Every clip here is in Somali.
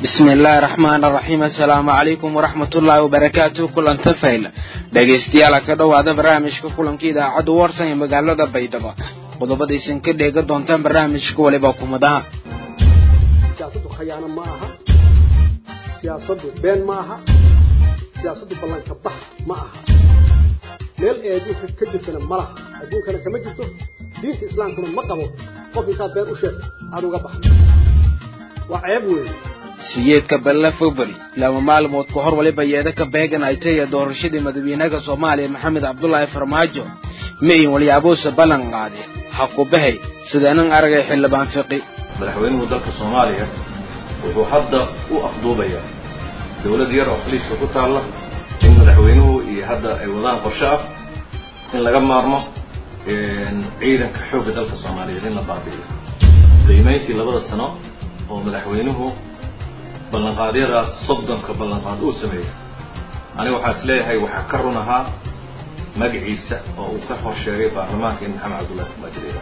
bismi illaahi raxmaan raxiim assalaamu calaykum waraxmatullaahi wabarakaatu kulanta fayl dhegaystayaal ka dhowaada barnaamijka kulanka idaacadda warsan ee magaalada baydhabo qodobadaysan ka dheega doontaan barnaamijka waliba kumadaha siyaasaddu khayaano ma aha siyaasaddu been ma aha siyaasaddu ballanka bax ma aha meel ay adduunka ka jirtana ma laha adduunkana kama jirto diinta islaamkuna ma qabo qof intaad been u sheegto aad uga baxdo waa ceeb weeye siyeedka balle february laba maalmood ka hor waliba yeeda ka beegan ay tahiya doorashadii madaxweynaha soomaaliya maxamed cabdulaahi farmaajo mayin walyaabuuse ballan qaade ha ku bahay sidaanan aragay xildhibaan fiqi madaxweynuhu dalka soomaaliya wuxuu hadda u afduubayaa dowlad yar oo khaliijka ku taalla in madaxweynuhu iyo hadda ay wadaan qorshe ah in laga maarmo ciidanka xoogga dalka soomaaliyeed in la baabi'iyo qiimayntii labada sano oo madaxweynuhu ballanqaadyadaas soddonka ballanqaad uu sameeyey aniga waxaa is leeyahay waxaa ka run ahaa magaciisa oo uu ka hor sheegay baarlamaanka in maxamed cabdullahi farmaajo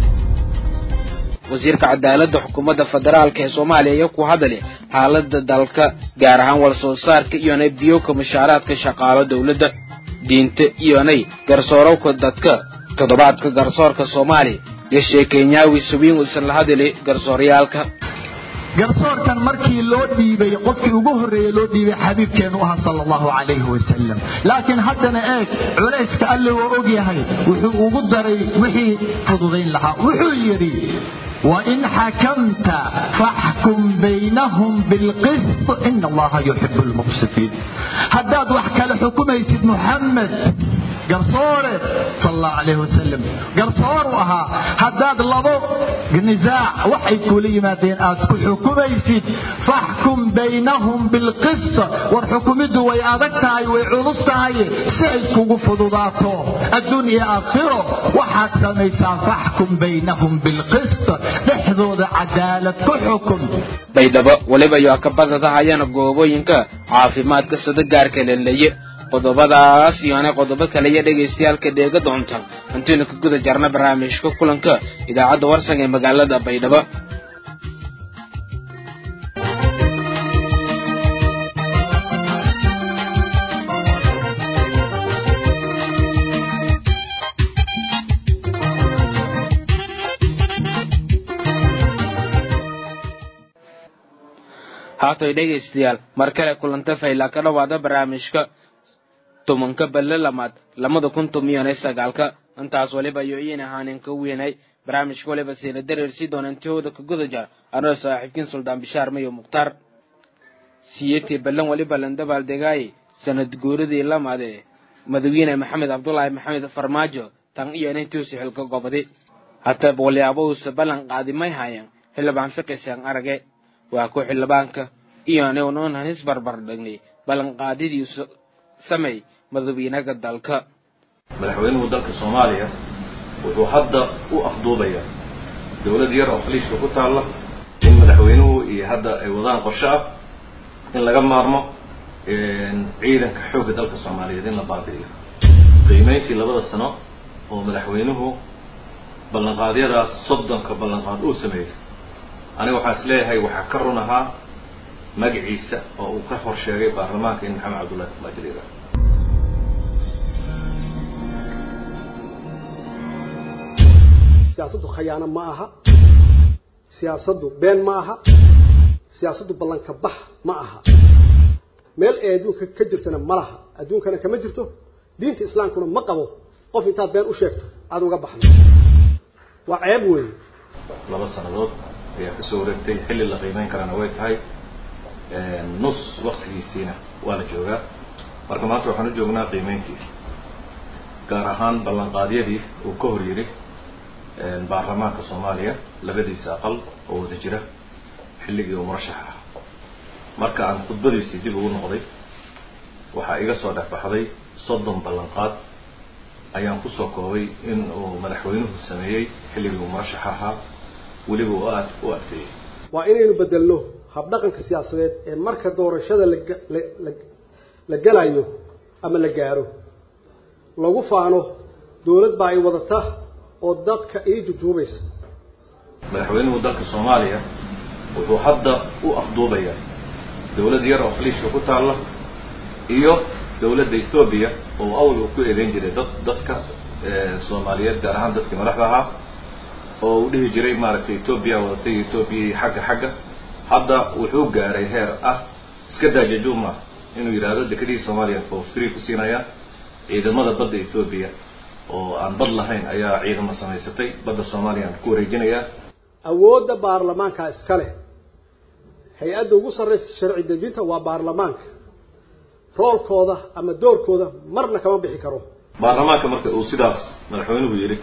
wasiirka cadaaladda xukuumadda federaalka ee soomaaliya iyo ku hadali xaaladda dalka gaar ahaan wal soo saarka iyonay biyoka mushaaraadka shaqaalo dowladda diinta iyonay garsoorowka dadka toddobaadka garsoorka soomaaliya iyo sheekenyaawi subiin uusan la hadali garsooryaalka garsoorkan markii loo dhiibay qofkii ugu horreeye loo dhiibay xabiibkeenu ahaa sala allahu calayhi wasalam laakiin haddana eeg culayska alle oo og yahay wuxuu ugu daray wixii fududayn lahaa wuxuu yidhi wain xakamta faxkum baynahum bilqist ina allaha yuxibu lmuqsitiin haddaad wax kale xukumaysid muxamed garsoore sal allahu calayhi wasalam garsooru ahaa haddaad labo nisaac waxay kula yimaadeen aad ku xukumaysid faxkum baynahum bilqist war xukumiddu way adag tahay way culus tahay si ay kugu fududaato adduun iyo aakhiro waxaad samaysaa faxkum baynahum bilqist dhexdooda cadaalad ku xukun baydhabo weliba iyo akabadadahayana goobooyinka caafimaadka sida gaarka leleeye qodobadaas iyoana qodobo kale iyo dhegaystayaalka dheega doonta intaynu ka guda jarna barnaamijka kulanka idaacadda warsan ee magaalada baydhabo haatay dhegaystayaal mar kale kulanta faylaa ka dhowaada barnaamijka tobanka balle lamaad lamada kun tomiyoonay sagaalka intaas waliba iyo iin ahaanen ka weynay barnaamijka waliba siina dareersii doona intihooda ka guda jar anoo saaxiibkiin suldaan bishaar mayo mukhtaar siyeetii ballan waliba landabaaldegaayey sanad guuradii lamaade madaxweyne maxamed cabdulaahi maxamed farmaajo tan iyo inantiusi xilka gobadi hataa walyaabausa ballan qaadi may haayeen xildhibaan fiqiseen arage waa ku xildhibaanka iyonuun hanis barbar dhignay ballanqaadidiisu samey madaxweynaha dalka madaxweynuhu dalka soomaaliya wuxuu hadda u afduubayaa dowlad yar oo khaliijka ku taalla in madaxweynuhu iyo hadda ay wadaan qorshe ah in laga maarmo ciidanka xoogga dalka soomaaliyeed in la baabi'iyo qiimayntii labada sano oo madaxweynuhu ballanqaadyadaas soddonka ballanqaad uu sameeyey aniga waxaa is leeyahay waxaa ka run ahaa magaciisa oo uu ka hor sheegay baarlamaanka in maxamed cabdullahi farmaajo siyaasaddu khayaano ma aha siyaasaddu been ma aha siyaasaddu ballanka bax ma aha meel ay adduunka ka jirtana ma laha adduunkana kama jirto diinta islaamkuna ma qabo qof intaad been u sheegto aad uga baxdo waa ceeb weeye laba sannadood ayaa kasoo wareegtay xilli la qiimeyn karana way tahay nus waktigiisiina waa la joogaa marka maanta waxaan u joognaa qiimeyntii gaar ahaan ballanqaadyadii uu ka hor yidhi baarlamaanka soomaaliya labadiisa aqal oo wada jira xilligii uu murashax ah marka aan khudbadiisii dib ugu noqday waxaa iga soo dhexbaxday soddon ballanqaad ayaan kusoo koobay in uu madaxweynuhu sameeyey xilligii uu murashax ahaa weliba u aad u adkeeyey waa inaynu bedelno habdhaqanka siyaasadeed ee marka doorashada laga la la gelayo ama la gaaro lagu faano dowlad baa ay wadata oo dadka ii jujuubaysa madaxweynuhu dalka soomaaliya wuxuu hadda u afduubayaa dawlad yar oo khaliijka ku taalla iyo dawladda ethoobiya oo awal uu ku eedeyn jiray dad dadka soomaaliyeed gaar ahaan dadkii madaxda ahaa oo uu dhihi jiray maaragtay etoobiya wadatay etoobiya xagga xagga hadda wuxuu gaaray heer ah iska daajajuma inuu yidhaahdo dekedihii soomaaliya for free ku siinayaan ciidamada badda etoobiya oo aan bad lahayn ayaa ciidamo samaysatay badda soomaaliya aan ku wareejinayaa awoodda baarlamaanka iska leh hay-adda ugu sarraysa sharci dejinta waa baarlamaanka roolkooda ama doorkooda marna kama bixi karo baarlamaanka marka uu sidaas madaxweynuhu yidhi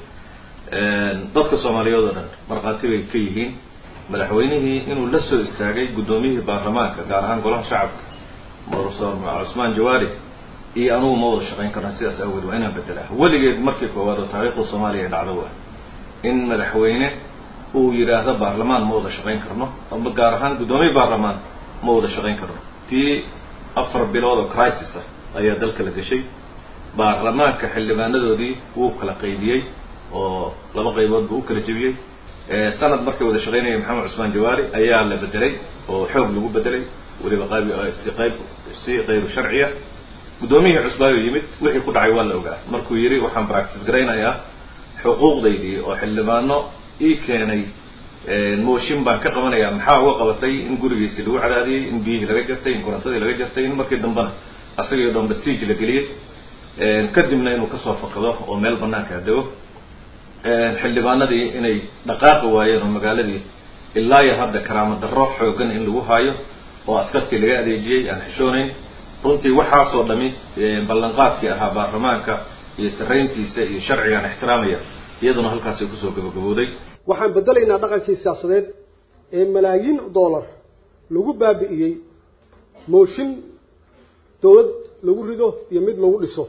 dadka soomaaliyeed oo dhan markhaati bay ka yihiin madaxweynihii inuu la soo istaagay guddoomiyihii baarlamaanka gaar ahaan golaha shacabka professor cusmaan jawaari iyo anugu ma wada shaqayn karna sidaas awgeed waa inaan bedelaa weligeed markii koowaad oo taariikhda soomaaliya dhacdo waa in madaxweyne uu yidhaahdo baarlamaan ma wada shaqayn karno ama gaar ahaan guddoomiye baarlamaan ma wada shaqayn karno tii afar bilood oo crisis ah ayaa dalka la gashay baarlamaanka xildhibaanadoodii wuu kala qaybiyey oo laba qaybood buu u kala jebiyey sanad markay wada shaqaynayay maxamed cusmaan jawaari ayaa la bedelay oo xoog lagu bedelay weliba qayb si qayb si qayru sharciya guddoomiyihii cusbaayo yimid wixii ku dhacay waa la ogaa markuu yidhi waxaan practice garaynayaa xuquuqdaydii oo xildhibaano ii keenay mooshin baan ka qabanayaa maxaa uga qabatay in gurigiisii lagu cadaadiyey in biyihii laga jartay in korontadii laga jartay in markii dambena asagii o dhan basiij la geliyey kadibna inuu kasoo fakado oo meel banaanka dego xildhibaanadii inay dhaqaaqi waayeen oo magaaladii ilaa iyo hadda karaamo darro xoogan in lagu haayo oo askartii laga adeejiyey aan xishoonayn runtii waxaasoo dhami ballanqaadkii ahaa baarlamaanka iyo sarrayntiisa iyo sharcigaan ixtiraamaya iyaduna halkaasay kusoo gabagabowday waxaan bedelaynaa dhaqankii siyaasadeed ee malaayiin dollar lagu baabi'iyey mooshin dawlad lagu rido iyo mid lagu dhiso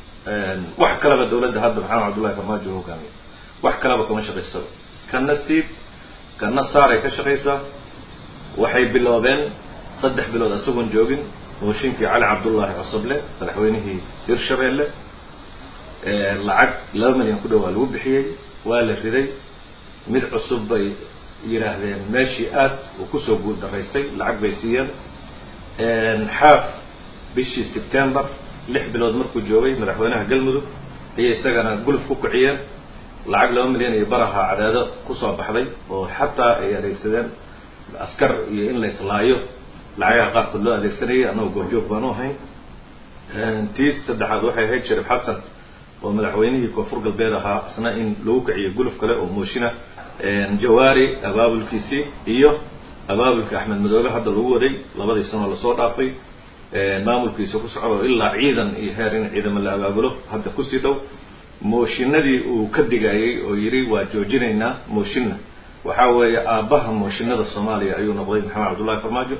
wax kaleba dawladda hadda maxamed cabdullahi farmaajo u hogaamiya wax kaleba kama shaqaysado kana siib kana saaray ka shaqaysaa waxay biloobeen saddex bilood isagoon joogin mooshinkii cali cabdullaahi cosoble madaxweynihii hirshabeelle lacag laba milyan ku dhowaa lagu bixiyey waa la riday mid cusub bay yidhaahdeen meeshii aad uu kusoo guul daraystay lacag bay siiyeen xaaf bishii september lix bilood markuu joogay madaxweynaha galmudug ayay isagana guluf ku kiciyeen lacag laba milyan iyo baraha cadaado kusoo baxday oo xataa ay adeegsadeen askar iyo in la islaayo lacagaha qaarkood loo adeegsanayay annagoo goorjoog baan u ahayn tii saddexaad waxay ahayd sharif xasan oo madaxweynihii koonfur galbeed ahaa isna in lagu kiciyo guluf kale oo mooshina jawaari abaabulkiisii iyo abaabulka axmed madoobe hadda lagu waday labadii sanoo lasoo dhaafay maamulkiisa ku socdo ilaa ciidan iyo heer in ciidamo la abaabulo hadda kusii dhow mooshinadii uu ka digayey oo yidhi waa joojinaynaa mooshinna waxaa weeye aabbaha mooshinada soomaaliya ayuu noqday maxamed cabdullahi farmaajo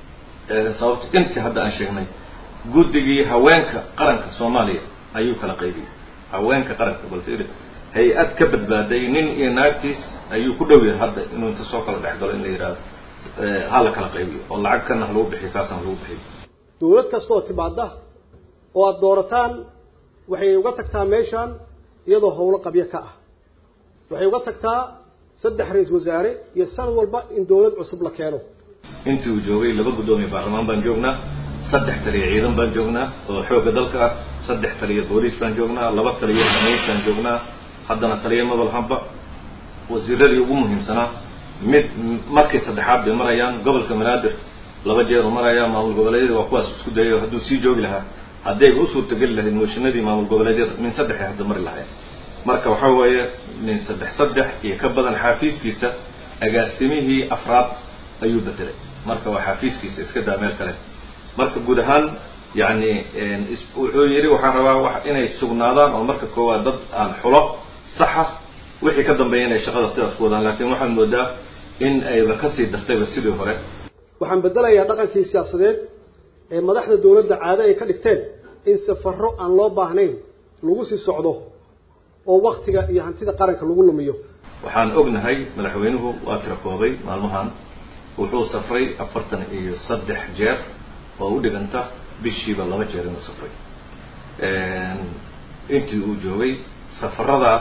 sababto intii hadda aan sheegnay guddigii haweenka qaranka soomaaliya ayuu kala qaybiyey haweenka qaranka baltiri hay-ad ka badbaaday nin iyo naagtiis ayuu ku dhow yahay hadda inuu inta soo kala dhex galo in la yidhahdo ha la kala qaybiyo oo lacag kana ha lagu bixiyo kaasna ha lagu bixiyo dawlad kasta oo timaada oo aada doorataan waxay uga tagtaa meeshaan iyadoo howlo qabyo ka ah waxay uga tagtaa saddex ra-isul wasaare iyo sanad walba in dawlad cusub la keeno intii uu joogay laba guddoomiye baarlamaan baan joognaa saddex taliya ciidan baan joognaa oo xoogga dalka ah saddex taliya booliis baan joognaa laba taliya xamays baan joognaa haddana taliya mabalhamba wasiiradii ugu muhiimsanaa mid markii saddexaad bay marayaan gobolka banaadir laba jeer u marayaa maamul goboleedyada waa kuwaas isku dayayo hadduu sii joogi lahaa haddayba u suurtageli lahayd mooshinadii maamul goboleedyada min saddexay hadda mari lahayn marka waxaa weeye min saddex saddex iyo ka badan xaafiiskiisa agaasimihii afraad ayuu bedelay marka waa xaafiiskiisa iska daa meel kale marka guud ahaan yani wuxuu yidhi waxaan rabaa inay sugnaadaan oo marka koowaad dad aan xulo saxa wixii ka dambeeya inay shaqada sidaas ku wadaan laakiin waxaad moodaa in ayba kasii dartayba sidii hore waxaan bedelayaa dhaqankii siyaasadeed ee madaxda dawladda caado ay ka dhigteen in safarro aan loo baahnayn lagu sii socdo oo waktiga iyo hantida qaranka lagu lumiyo waxaan ognahay madaxweynuhu waa tira koobay maalmahan wuxuu safray afartan iyo saddex jeer oo u dhiganta bishiiba laba jeer inuu safray intii uu joogay safaradaas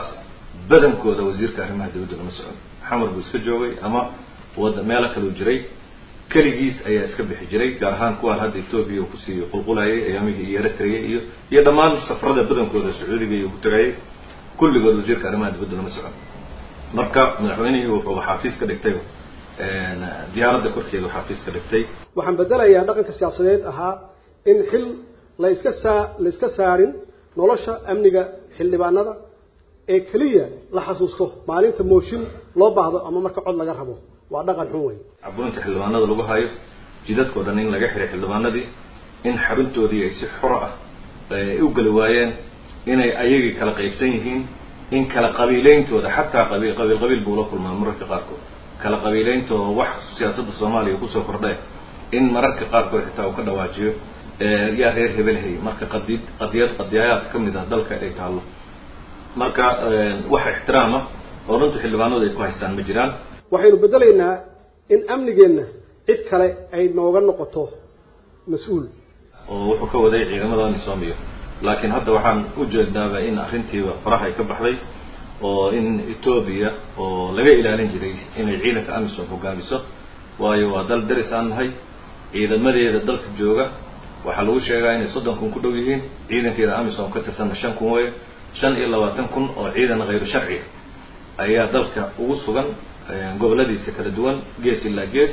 badankooda wasiirka arrimaha dawladda lama socon xamar buu iska joogay ama wada meelo kaleu jiray keligiis ayaa iska bixi jiray gaar ahaan kuwaan hadda etoobiya uu kusii qulqulayay ayaamihii iyo eritrea iyo iyo dhammaan safarada badankooda sacuudiga iyo ku tagayay kulligood wasiirka arrimaha dibadda lama socon marka madaxweynihii wuxuu xaafiis ka dhigtay diyaaradda korkeeda xaafiis ka dhigtay waxaan bedelayaa dhaqanka siyaasadeed ahaa in xil la iska saa la iska saarin nolosha amniga xildhibaanada ee keliya la xasuusto maalinta mooshin loo baahdo ama marka cod laga rabo waa dhaqan xun wey caburinta xildhibaanada lagu hayo jidadkao dhan in laga xiray xildhibaanadii in xaruntoodii ay si xoro ah ay u geli waayeen inay ayagii kala qaybsan yihiin in kala qabiileyntooda xataa qabiil qabiil qabiil buu la kulmaa mararka qaarkood kala qabiileyntooda wax siyaasadda soomaaliya kusoo kordhe in mararka qaarkood xitaa uu ka dhawaajiyo yaa reer hebelhay marka qadid qadiyad qadiyayaad ka mid ah dalka ay taallo marka wax ixtiraama oo runta xildhibaanadu ay ku haystaan ma jiraan waxaynu bedelaynaa in amnigeenna cid kale ay nooga noqoto mas-uul oo wuxuu ka waday ciidamada amisomiyo laakiin hadda waxaan u jeednaaba in arrintiiba faraha ay ka baxday oo in etoobiya oo laga ilaalin jiray inay ciidanka amisom hogaamiso waayo waa dal daris aan nahay ciidamadeeda dalka jooga waxaa lagu sheegaa inay soddon kun ku dhow yihiin ciidankeeda amisom ka tirsanna shan kun weeye shan iyo labaatan kun oo ciidan hayru sharciga ayaa dalka ugu sugan goboladiisa kala duwan gees ilaa gees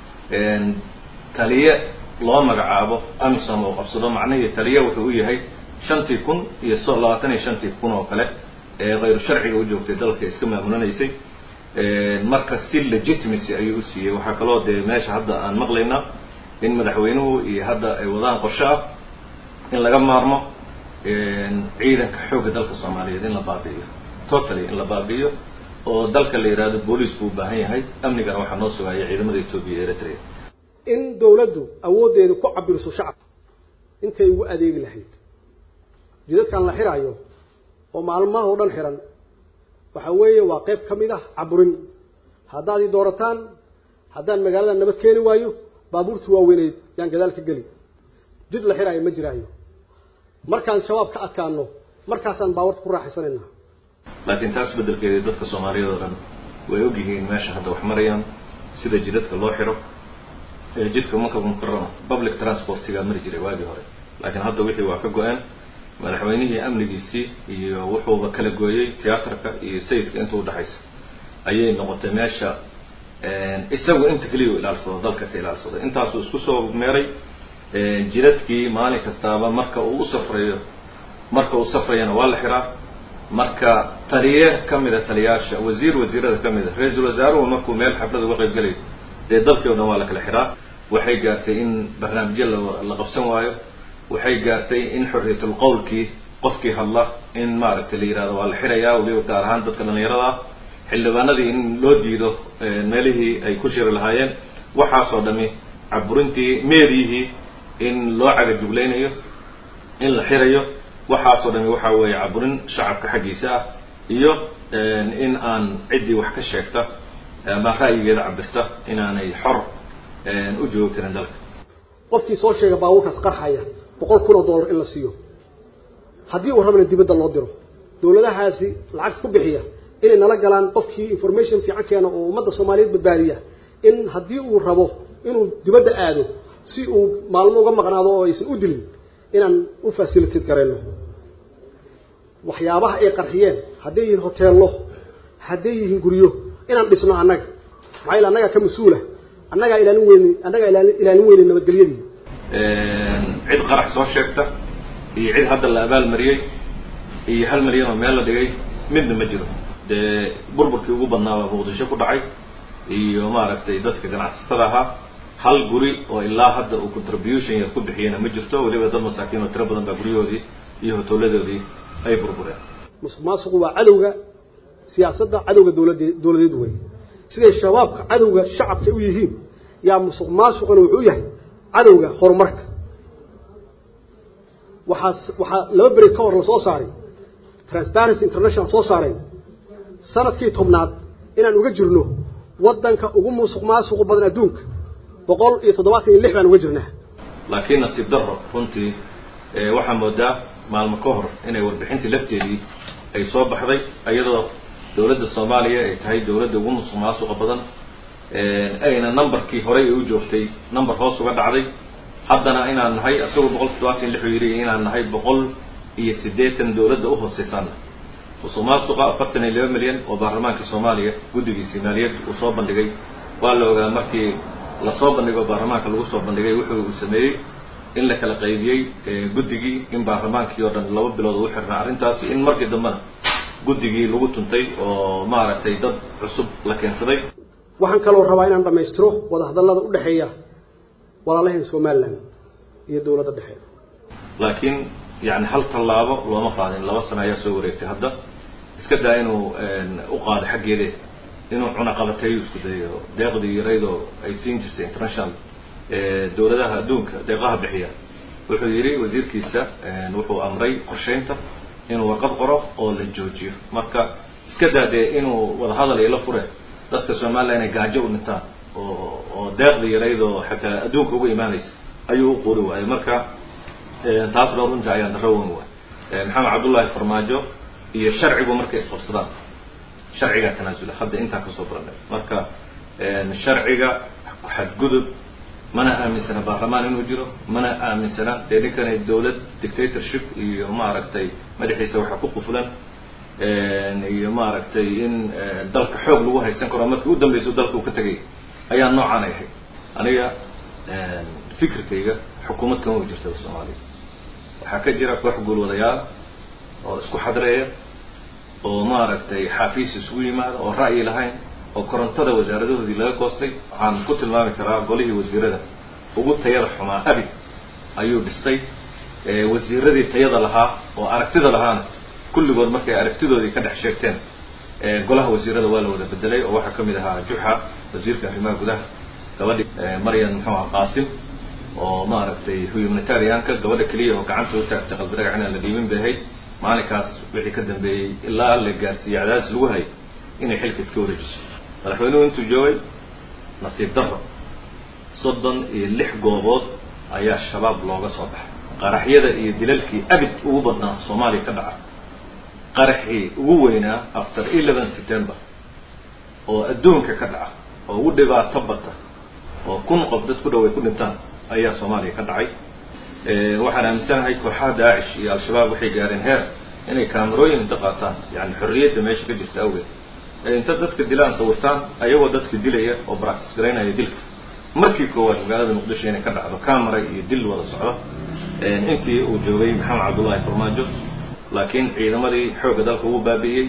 taliye loo magacaabo amisom oo qabsado macnihii taliye wuxuu u yahay shantii kun iyo so labaatan iyo shantii kun oo kale ee hayru sharciga u joogtay dalka iska maamulanaysay marka si legitimacy ayuu u siiyey waxaa kaloo dee meesha hadda aan maqlaynaa in madaxweynuhu iyo hadda ay wadaan qorshe ah in laga maarmo ciidanka xoogga dalka soomaaliyeed in la baabi'iyo totally in la baabi'iyo oo dalka la yidhaahdo booliis buu u baahan yahay amnigana waxaa noo sugaya ciidamada etoobiya iyo eritrea in dawladdu awooddeeda ku cabiriso shacabka intay ugu adeegi lahayd jidadkan la xiraayo oo maalmaha oo dhan xiran waxa weeye waa qayb ka mid ah caburin haddaad i doorataan haddaan magaalada nabad keeni waayo baabuurtii waaweyneyd yaan gadaal ka geli jid la xiraayo ma jiraayo markaan shabaab ka adkaano markaasaan baawarta ku raaxaysanayna laakiin taas beddelkeedii dadka soomaaliyeed oo dhan way ogyihiin meesha hadda wax marayaan sida jidadka loo xiro jidka maka mukarama public transportigaa mari jiray waagii hore laakiin hadda wixii waa ka go-een madaxweynihii amnigiisii iyo wuxuuba kala gooyey tiyaatarka iyo sayidka inta udhexaysa ayay noqotay meesha isagu inta keliya u ilaalsado dalka ka ilaalsado intaasuu isku soo meeray jidadkii maalin kastaaba marka uu u safrayo marka uu safrayana waa la xiraa marka taliye ka mida taliyaasha wasiir wasiirada ka mida ra-iisul wasaaruhu markuu meel xaflad uga qayb gelayo dee dalkii o dhan waa la kala xiraa waxay gaartay in barnaamijyo la la qabsan waayo waxay gaartay in xorriyatul qowlkii qofkii hadla in maaragtay la yihahdo waa la xirayaa weliba gaar ahaan dadka dhallinyarada ah xildhibaanadii in loo diido meelihii ay ku shiri lahaayeen waxaasoo dhami caburintii meedyihii in loo cagajuglaynayo in la xirayo waxaasoo dhami waxaa weeye caburin shacabka xaggiisa ah iyo in aan ciddii wax ka sheegta ama ra'yigeeda cabirta inaanay xor u joogi karin dalka qofkii soo sheega baabuurkaas qarxaya boqol kun oo dollar in la siiyo haddii uu rabana dibadda loo diro dawladahaasi lacagta ku bixiya inay nala galaan qofkii information fiican keena oo ummadda soomaaliyeed badbaadiya in haddii uu rabo inuu dibadda aado si uu maalmo uga maqnaado oo aysan u dilin inaan u facilitate garayno waxyaabaha ay qarxiyeen hadday yihiin hoteello hadday yihiin guryo inaan dhisno annaga maxaa yaele annagaa ka mas-uula annagaa ilaalin weyni annagaa ilaali ilaalin weyni nabadgelyadii cid qarax soo sheegta iyo cid hadda la abaalmariyey iyo hal milyan oo meel la dhigay midna ma jiro dee burburkii ugu badnaa baa muqdisho ku dhacay iyo maaragtay dadka ganacsatada ahaa hal guri oo ilaa hadda uu contribution yar ku bixiyena ma jirto weliba dad masaakiin oo tiro badan baa guryahoodii iyo hotooladoodii ay burbureen musuq maasuqu waa cadowga siyaasadda cadowga dawladde dawladeed wey siday shabaabka cadowga shacabka u yihiin yaa musuq maasuquna wuxuu yahay cadowga horumarka waxaa waxaa laba beri ka hor la soo saaray transparency international soo saareen sanadkii tobnaad inaan uga jirno waddanka ugu musuq maasuqu badan adduunka boqol iyo toddobaatan iyo lix baan uga jirnaa laakiin nasiib darro runtii waxaa moodaa maalmo ka hor inay warbixintii lafteedii ay soo baxday iyadoo dawladda soomaaliya ay tahay dawladda ugu musuq maasuqa badan ayna numberkii horey u joogtay number hoos uga dhacday haddana inaan nahay isagoo boqol toddobaatan lixuu yidhi inaan nahay boqol iyo siddeetan dowladda u hooseysaana musuq maasuqa afartan iyo laba milyan oo baarlamaanka soomaaliya guddigiisii maaliyad uu soo bandhigay waa la ogaa markii lasoo bandhigo baarlamaanka lagu soo bandhigay wuxuu uu sameeyey in la kala qaybiyey guddigii in baarlamaankii oo dhan laba bilood u xirnaa arrintaasi in markii dambena guddigii lagu tuntay oo maaragtay dad cusub la keensaday waxaan kaloo rabaa inaan dhammaystiro wadahadallada u dhexeeya walaalaheen somalilan iyo dowladda dhexe laakiin yani hal tallaabo looma qaadin laba sano ayaa soo wareegtay hadda iska daa inuu u qaado xaggeede inuu cunaqabateeyo isku dayo deeqdii yaraydoo ay siin jirtay international dowladaha adduunka deeqaha bixiya wuxuu yidhi wasiirkiisa wuxuu amray qorshaynta inuu warqad qoro oo la joojiyo marka iska daa dee inuu wadahadal ila fure dadka somalilan inay gaajo u dhintaan oo oo deeqdii yaraydoo xataa adduunka uga imaanaysa ayuu u quuri waayay marka taasba runta ayaan darro weyn waay maxamed cabdullaahi farmaajo iyo sharcigu markay isqabsadaan sharcigaa tanaasula hadda intaan kasoo baranay marka sharciga xadgudub mana aaminsana baarlamaan inuu jiro mana aaminsana dee ninkanay dowlad dictatorship iyo maaragtay madaxiisa waxa ku qufulan iyo maaragtay in dalka xoog lagu haysan karo markii u dambeysa dalka uu ka tegay ayaa noocaan ay ahayd aniga fikirkayga xukuumad kama jirtaba soomaaliya waxaa ka jira koox guulwadayaal oo isku xadreeya oo maaragtay xaafiis isugu yimaada oo ra'yi lahayn oo korontada wasaaradahoodii laga goostay waxaan ku tilmaami karaa golihii wasiirada ugu tayada xumaa abid ayuu dhistay wasiiradii tayada lahaa oo aragtida lahaana kulligood markay aragtidoodii ka dhex sheegteen golaha wasiirada waa la wada bedelay oo waxaa kamid ahaa juxa wasiirka arrimaha gudaha gabadhi maryan muxuu aha qaasim oo maaragtay humanitarianka gabadha keliya oo gacanta u taagtay qalbi dhagax inaan la dhiibin bay ahayd maalinkaas wixii ka dambeeyey ilaa la gaarsiiyey cadaadis lagu hayay inay xilka iska wareejiso madaxweynuhu intuu joogay nasiib darro soddon iyo lix goobood ayaa shabaab looga soo baxay qaraxyada iyo dilalkii abid ugu badnaa soomaaliya ka dhaca qaraxii ugu weynaa after eleven september oo adduunka ka dhaca oo ugu dhibaato bata oo kun qof dad ku dhaway ku dhintaan ayaa soomaaliya ka dhacay waxaan aaminsanahay kooxaha daacish iyo al-shabaab waxay gaareen heer inay kaamerooyin inta qaataan yani xorriyadda meesha ka jirta awgeed inta dadka dilaan sawirtaan ayagoo dadka dilaya oo practice garaynaya dilka markii koowaad magaalada muqdisho inay ka dhacdo camera iyo dil wada socdo intii uu joogay maxamed cabdullaahi farmaajo laakiin ciidamadii xoogga dalka ugu baabi'iyey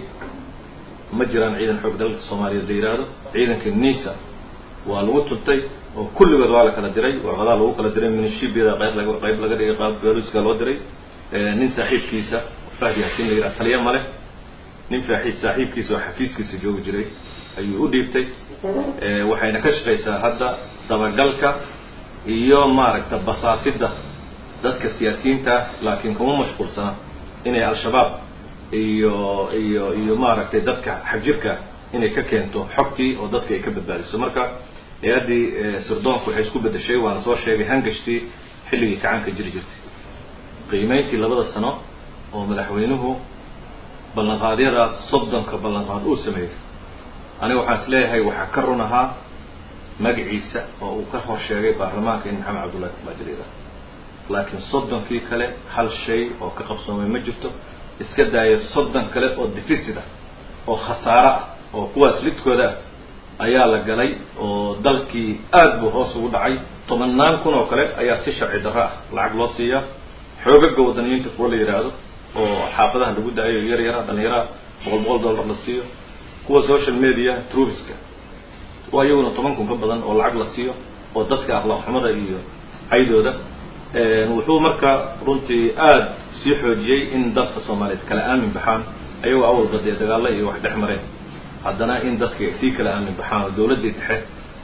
ma jiraan ciidan xoog dalka soomaaliyeed la yidhaahdo ciidanka nisa waa lagu tuntay oo kulligood waa la kala diray warqadaa lagu kala diray minishibiyada qayb laga qayb laga dhigay qaab beluska loo diray nin saaxiibkiisa fahdi yaasiin la yidhaha taliya male nin faaxiid saaxiibkiisa oo xafiiskiisa joogi jiray ayuu u dhiibtay waxayna ka shaqaysaa hadda dabagalka iyo maaragta basaasidda dadka siyaasiyiinta laakiin kuma mashquulsana inay al-shabaab iyo iyo iyo maaragtay dadka xagjirka inay ka keento xogtii oo dadka ay ka badbaadiso marka hay-addii sirdoonku waxay isku bedeshay waana soo sheegay hangashtii xilligii kacaanka jiri jirtay qiimeyntii labada sano oo madaxweynuhu ballanqaadyadaas soddonka ballanqaad uu sameeyey aniga waxaan is leeyahay waxaa ka run ahaa magaciisa oo uu ka hor sheegay baarlamaanka in maxamed cabdullahi kumaajiriida laakiin soddonkii kale hal shay oo ka qabsoomay ma jirto iska daaya soddon kale oo deficit ah oo khasaaro ah oo kuwaas lidkooda ah ayaa la galay oo dalkii aad buu hoos ugu dhacay tobannaan kun oo kale ayaa si sharci darro ah lacag loo siiyaa xoogaga wadaniyiinta kuwa la yidhaahdo oo xaafadaha lagu daayo yar yara dhalinyaraha boqol boqol dollar la siiyo kuwa social media trubiska waa iyaguna toban kun ka badan oo lacag la siiyo oo dadka akhlaaq xumada iyo caydooda wuxuu marka runtii aada sii xoojiyey in dadka soomaaliyeed kala aamin baxaan ayagoo awalba dee dagaalo iyo wax dhex mareen haddana in dadka ay sii kala aamin baxaan oo dawladdii dhexe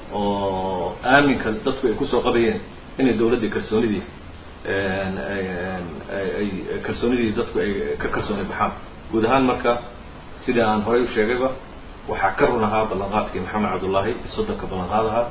oo aaminka dadku ay kusoo qabayeen inay dawladdii kalsoonidii ay kalsoonidii dadku ay ka kalsooni baxaan guud ahaan marka sida aan horay u sheegayba waxaa ka run ahaa ballanqaadkii maxamed cabdullaahi soddonka ballanqaad ahaa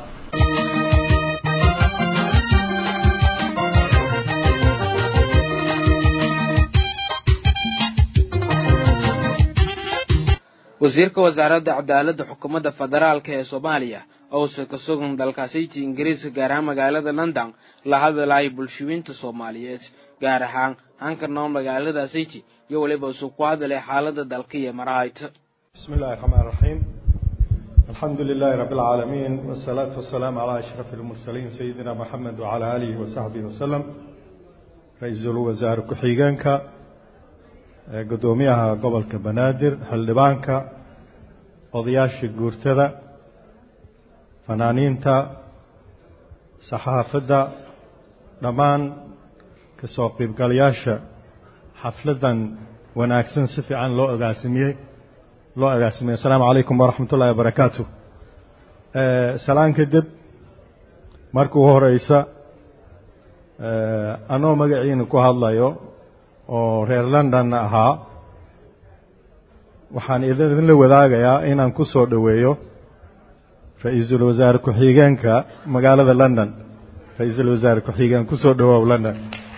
wasiirka wasaaradda cadaaladda xukuumadda federaalka ee soomaaliya owse ka sugan dalkaasiti ingiriiska gaar ahaan magaalada london la hadalaya bulshooyinta soomaaliyeed gaar ahaan hanka nool magaalada city iyo weliba isu ku hadalay xaalada dalka iyo marahayta بسم الله الرحمن الرحيم الحمد لله رب العالمين والصلاة والسلام على أشرف المرسلين سيدنا محمد وعلى آله وصحبه وسلم رئيس الوزراء كحيغانك قدوميها قبل كبنادر حلبانك odayaasha guurtada fanaaniinta saxaafadda dhammaan ka soo qiibgalayaasha xafladan wanaagsan si fiican loo ogaasimiyey loo agaasimiyey asalaamu calaykum waraxmat ullahi wabarakaatu salaan kadib marka ugu horeysa anoo magaciina ku hadlayo oo reer london ahaa waxaan idinla wadaagayaa inaan ku soo dhoweeyo ra-iisul wasaare ku-xigeenka magaalada london ra-iisul wasaare ku-xigeen ku soo dhowoow london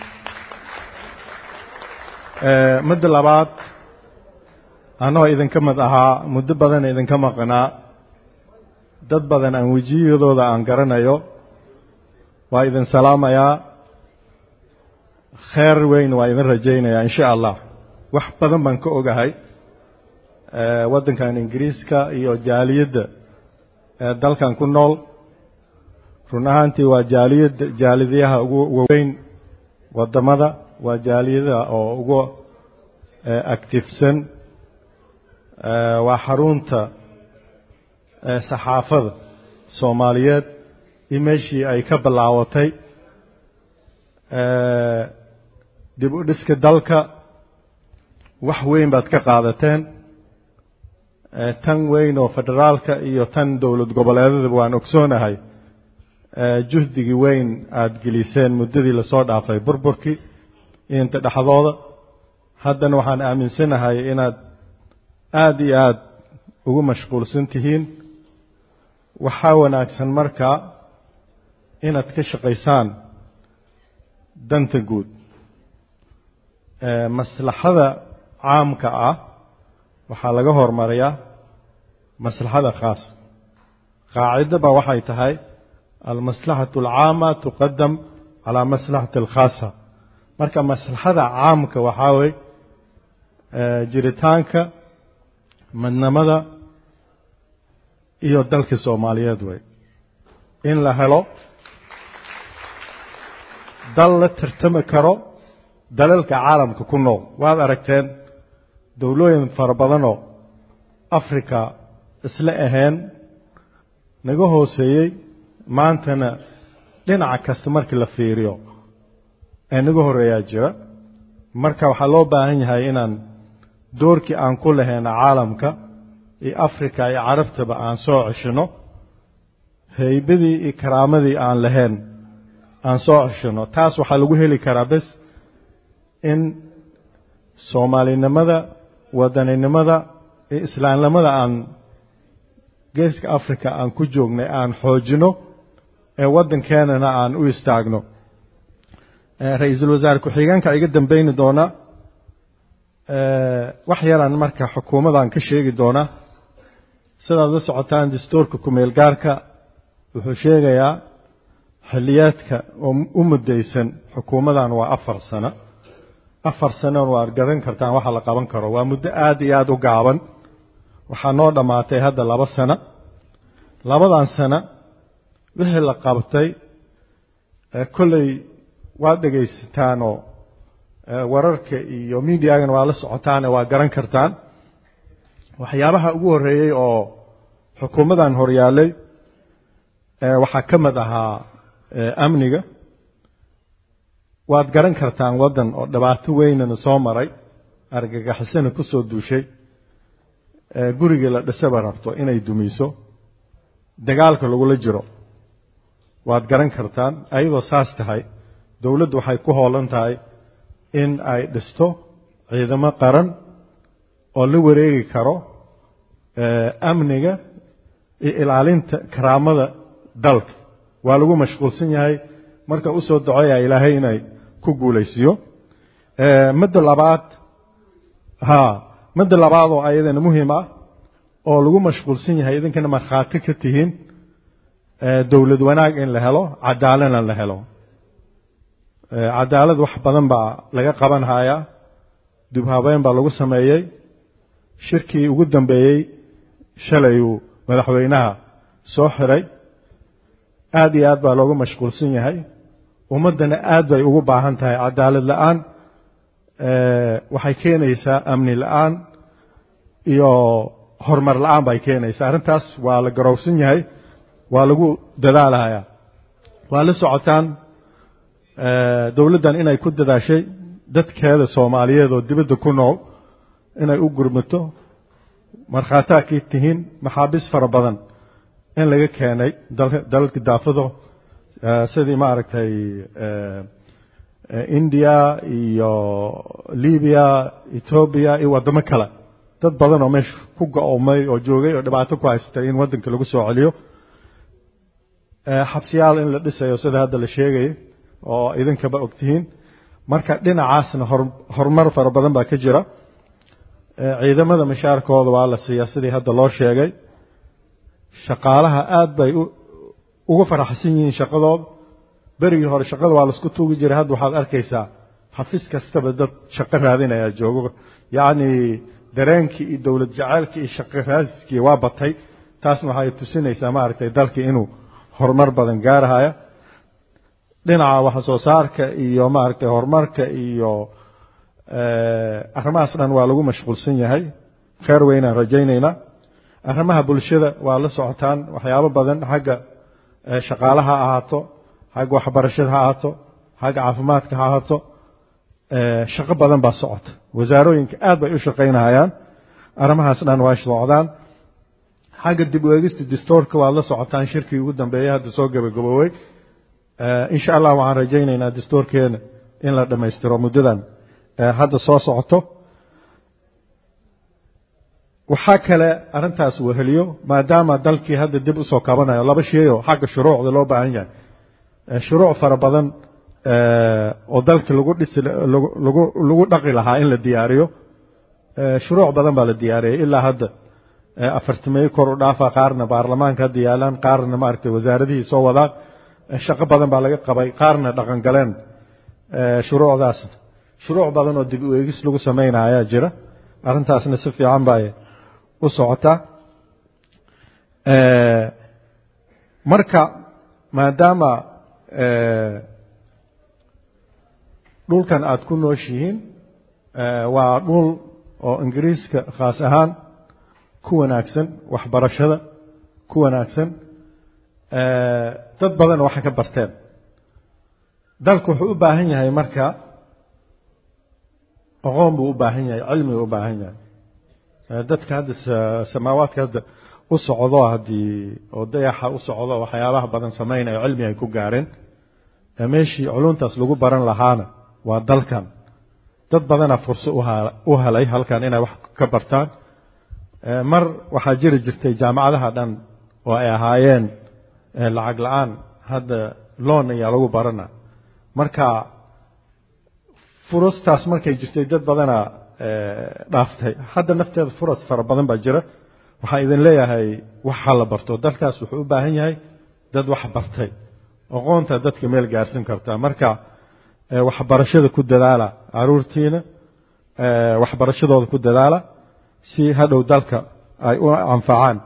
midda labaad anoo idinka mid ahaa muddo badan idinka maqnaa dad badan aan wejiyadooda aan garanayo waa idin salaamayaa kheer weyn waa idin rajaynayaa insha allah wax badan baan ka ogahay waddankan ingiriiska iyo jaaliyadda dalkan ku nool run ahaantii waa jaaliyadda jaalidyaha ugu waweyn waddamada waa jaaliyadaha oo ugu actifsan waa xarunta saxaafada soomaaliyeed iyo meeshii ay ka bilaawatay dib u dhiska dalka wax weyn baad ka qaadateen tan weyn oo federaalka iyo tan dowlad goboleedadaba waan ogsoonahay juhdigii weyn aada geliseen muddadii lasoo dhaafay burburkii inta dhexdooda haddana waxaan aaminsanahay inaad aada iyo aada ugu mashquulsan tihiin waxaa wanaagsan markaa inaad ka shaqaysaan danta guud maslaxada caamka ah waxaa laga hormariyaa maslaxada khaas qaacidaba waxay tahay almaslaxatu alcaama tuqadam calaa maslaxati alkhaasa marka maslaxada caamka waxaa wey jiritaanka midnimada iyo dalka soomaaliyeed wey in la helo dal la tartami karo dalalka caalamka ku nool waad aragteen dowlooyin fara badanoo africa isla ahayn naga hooseeyey maantana dhinaca kasta markii la fiiriyo ee naga horeeyaa jira marka waxaa loo baahan yahay inaan doorkii aan ku lahayna caalamka iyo africa iyo carabtaba aan soo ceshino haybadii iyo karaamadii aan lahayn aan soo ceshino taas waxaa lagu heli karaa bes in soomaalinimada wadaninimada iyo islaamnimada aan geeska africa aan ku joognay aan xoojino ee waddankeenana aan u istaagno ra-iisul wasaare ku-xigeenka iga dambeyni doona wax yaraan marka xukuumadan ka sheegi doona sidaad la socotaan dastuurka kumeel gaarka wuxuu sheegayaa xilliyaadka oo u muddaysan xukuumadan waa afar sano afar sanoon waad garan kartaan waxa la qaban karo waa muddo aada iyo aada u gaaban waxaa noo dhammaatay hadda laba sano labadan sano wixii la qabtay kolley waad dhegaysataanoo wararka iyo mediagana waa la socotaane waa garan kartaan waxyaabaha ugu horreeyey oo xukuumadan horyaalay waxaa ka mid ahaa amniga waad garan kartaan waddan oo dhibaato weynana soo maray argagixisana ku soo duushay gurigii la dhisaba rabto inay dumiso dagaalka lagula jiro waad garan kartaan ayadoo saas tahay dowladdu waxay ku hoolan tahay in ay dhisto ciidamo qaran oo la wareegi karo amniga iyo ilaalinta karaamada dalka waa lagu mashquulsan yahay marka usoo duceeya ilaahay inay ku guulaysiyo midda labaad ha midda labaad oo ayadana muhiim ah oo lagu mashquulsan yahay idinkana markhaati ka tihiin dowlad wanaag in la helo cadaaladna la helo cadaalad wax badan baa laga qaban hayaa dib habeyn baa lagu sameeyey shirkii ugu dambeeyey shalay uu madaxweynaha soo xiray aada iyo aad baa loogu mashquulsan yahay ummaddana aad bay ugu baahan tahay cadaalad la-aan waxay keenaysaa amni la-aan iyo horumar la-aan bay keenaysaa arrintaas waa la garowsan yahay waa lagu dadaalahayaa waa la socotaan dowladdan inay ku dadaashay dadkeeda soomaaliyeed oo dibadda ku nool inay u gurmato markhaataa kay tihiin maxaabiis fara badan in laga keenay dalalka daafado sidii maaragtay india iyo libiya etoobiya iyo waddamo kale dad badan oo meesha ku go-oomay oo joogay oo dhibaato ku haystay in waddanka lagu soo celiyo xabsiyaal in la dhisayo sida hadda la sheegayay oo idinkaba ogtihiin marka dhinacaasna horumar fara badan baa ka jira ciidamada mashaarkooda waa la siiyaa sidii hadda loo sheegay shaqaalaha aad bay ugu faraxsan yihiin shaqadooda berigii hore shaqada waa laisku tuugi jiray hadda waxaad arkaysaa xafiis kastaba dad shaqo raadinaya joogo yacni dareenkii iyo dowlad jaceylkii iyo shaqo raadiskii waa batay taasna waxay tusinaysaa maaragtay dalkii inuu horumar badan gaarahaya dhinaca wax soo saarka iyo maaragtay horumarka iyo arrimahaas dhan waa lagu mashquulsan yahay kheer weynaan rajaynaynaa arrimaha bulshada waa la socotaan waxyaabo badan xagga shaqaalaha ha ahaato xagga waxbarashada ha ahaato xagga caafimaadka ha ahaato shaqo badan baa socota wasaarooyinka aad bay u shaqaynahayaan arrimahaas dhan waa socdaan xagga dib u eegista distoorka waad la socotaan shirkii ugu dambeeyey hadda soo gabagaboowey insha allah waxaan rajaynaynaa distoorkeena in la dhammaystiro muddadan hadda soo socoto waxaa kale arrintaas weheliyo maadaama dalkii hadda dib usoo kabanayo laba sheeyoo xagga shuruucda loo baahan yahay shuruuc fara badan oo dalka lagu dhisi lagu lagu dhaqi lahaa in la diyaariyo shuruuc badan baa la diyaariyay ilaa hadda afartimeeyo kor u dhaafa qaarna baarlamaanka hadda yaalaan qaarna maaragtay wasaaradihii soo wadaan shaqo badan baa laga qabay qaarna dhaqan galeen shuruucdaas shuruuc badan oo dib u eegis lagu sameynaya ayaa jira arrintaasna si fiican bay u socotaa marka maadaama dhulkan aada ku nooshihiin waa dhul oo ingiriiska khaas ahaan ku wanaagsan waxbarashada ku wanaagsan dad badan waxay ka barteen dalku wuxuu u baahan yahay marka aqoon buu u baahan yahay cilmi u baahan yahay dadka hadda samaawaadka hadda u socdo haddii oo dayaxa u socdo waxyaabaha badan samaynayo cilmi ay ku gaareen meeshii culuntaas lagu baran lahaana waa dalkan dad badana furso u helay halkan inay wax ka bartaan mar waxaa jiri jirtay jaamacadaha dhan oo ay ahaayeen lacag la-aan hadda loon ayaa lagu barana marka furastaas markay jirtay dad badana dhaaftay hadda nafteeda furas fara badan baa jira waxaa idin leeyahay waxa la barto dalkaas wuxuu u baahan yahay dad wax bartay aqoonta dadka meel gaarsin kartaa marka waxbarashada ku dadaala caruurtiina waxbarashadooda ku dadaala si hadhow dalka ay u anfacaan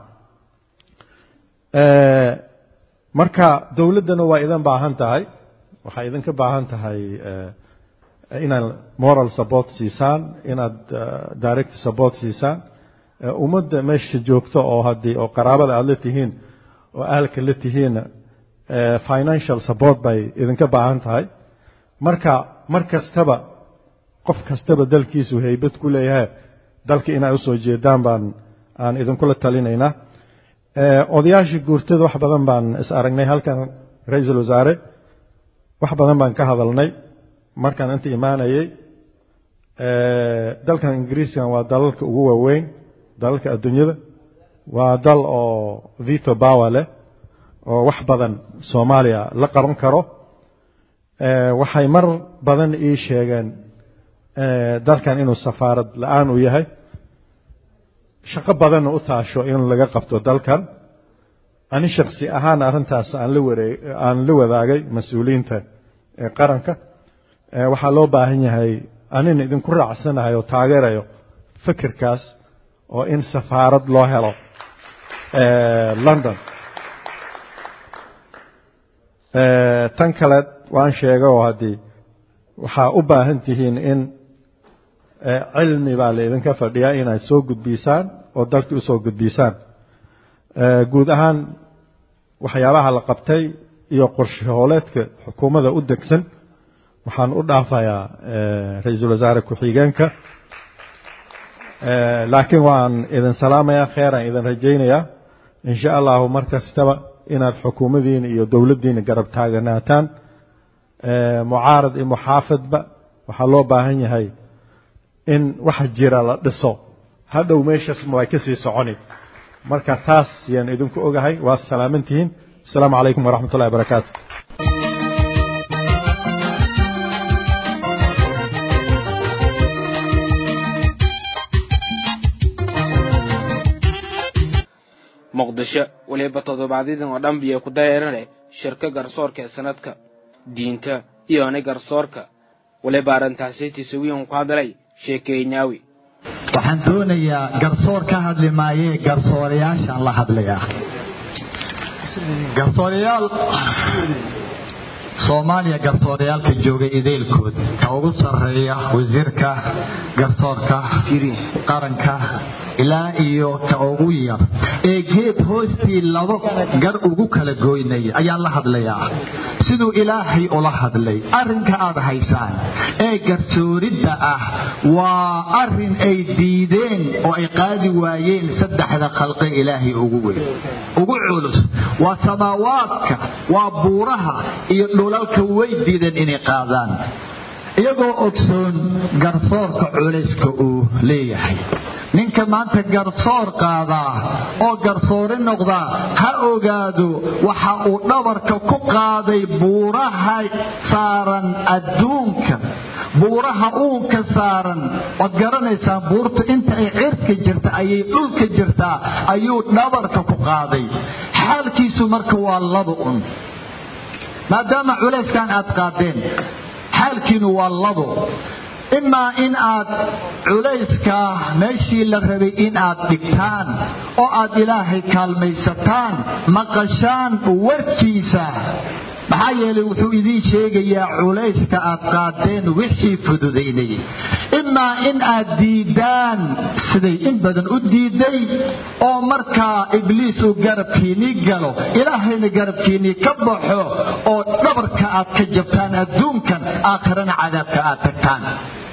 marka dowladdana waa idin baahan tahay waxay idinka baahan tahay inaad moral support siisaan inaad direct support siisaan ummadda meesha joogto oo haddii oo qaraabada aada la tihiin oo ahalka la tihiinna financial support bay idinka baahan tahay marka mar kastaba qof kastaba dalkiisu haybad ku leeyahay dalka inay usoo jeedaan baan aan idinkula talinaynaa odayaashii guurtada wax badan baan is aragnay halkan ra-iisul wasaare wax badan baan ka hadalnay markaan inta imaanayay dalkan ingiriiskan waa dalalka ugu waaweyn dalalka adduunyada waa dal oo vito power leh oo wax badan soomaaliya la qaban karo waxay mar badan ii sheegeen dalkan inuu safaarad la-aan u yahay shaqo badanna u taasho in laga qabto dalkan ani shaksi ahaan arrintaas aan la waree aan la wadaagay mas-uuliyiinta ee qaranka waxaa loo baahan yahay anina idinku raacsanahay oo taageerayo fikirkaas oo in safaarad loo helo london tan kale waan sheega oo haddii waxaa u baahan tihiin in cilmi baa la idinka fadhiyaa inaad soo gudbiisaan oo dalkii usoo gudbiisaan guud ahaan waxyaabaha la qabtay iyo qorshe hooleedka xukuumadda u degsan waxaan u dhaafayaa ra-iisul wasaare ku-xigeenka laakiin waan idin salaamayaa kheeraan idin rajaynayaa insha allahu mar kastaba inaad xukuumadiina iyo dowladdiina garab taaganaataan mucaarad iyo muxaafadba waxaa loo baahan yahay in waxa jira la dhiso hadhow meeshaas way ka sii soconi marka taas yaan idinku ogahay waa salaamantihiin asalaamu calaykum waraxmat ullahi barakaatu muqdisho weliba toddobaadyadin oo dhan biyo ku dareerane shirka garsoorka ee sanadka diinta iyona garsoorka weliba arrintaasi tisawiyan ku hadlay sheekeynaawi waxaan doonayaa garsoor ka hadli maayee garsoorayaashaan la hadlayaa garsoorayaal soomaaliya garsooryaalka jooga ideelkood ka ugu sarreeya wasiirka garsoorka qaranka ilaa iyo ka ugu yar ee geed hoostii labo gar ugu kala goynaya ayaan la hadlayaa siduu ilaahay ula hadlay arrinka aad haysaan ee garsooridda ah waa arrin ay diideen oo ay qaadi waayeen saddexda khalqe ilaahay ugu weyn ugu culus waa samaawaadka waa buuraha iyo dhulalka way diideen inay qaadaan iyagoo ogsoon garsoorka culayska uu leeyahay ninka maanta garsoor qaadaa oo garsoore noqdaa ha ogaado waxa uu dhabarka ku qaaday buuraha saaran adduunka buuraha uunka saaran waad garanaysaan buurta inta ay cirka jirta ayay dhulka jirtaa ayuu dhabarka ku qaaday xaalkiisu marka waa laba un maadaama culayskan aad qaadeen xaalkiinu waa labo imaa in aad culayska meeshii la rabay in aad dhigtaan oo aad ilaahay kaalmaysataan maqashaan warkiisa maxaa yeelay wuxuu idiin sheegayaa culayska aad qaadeen wixii fududaynayay imaa in aad diidaan siday in badan u diiday oo markaa ibliis uu garabkiinnii galo ilaahayna garabkiinnii ka baxo oo dhabarka aad ka jabtaan adduunkan aakhirana cadaabka aad tagtaan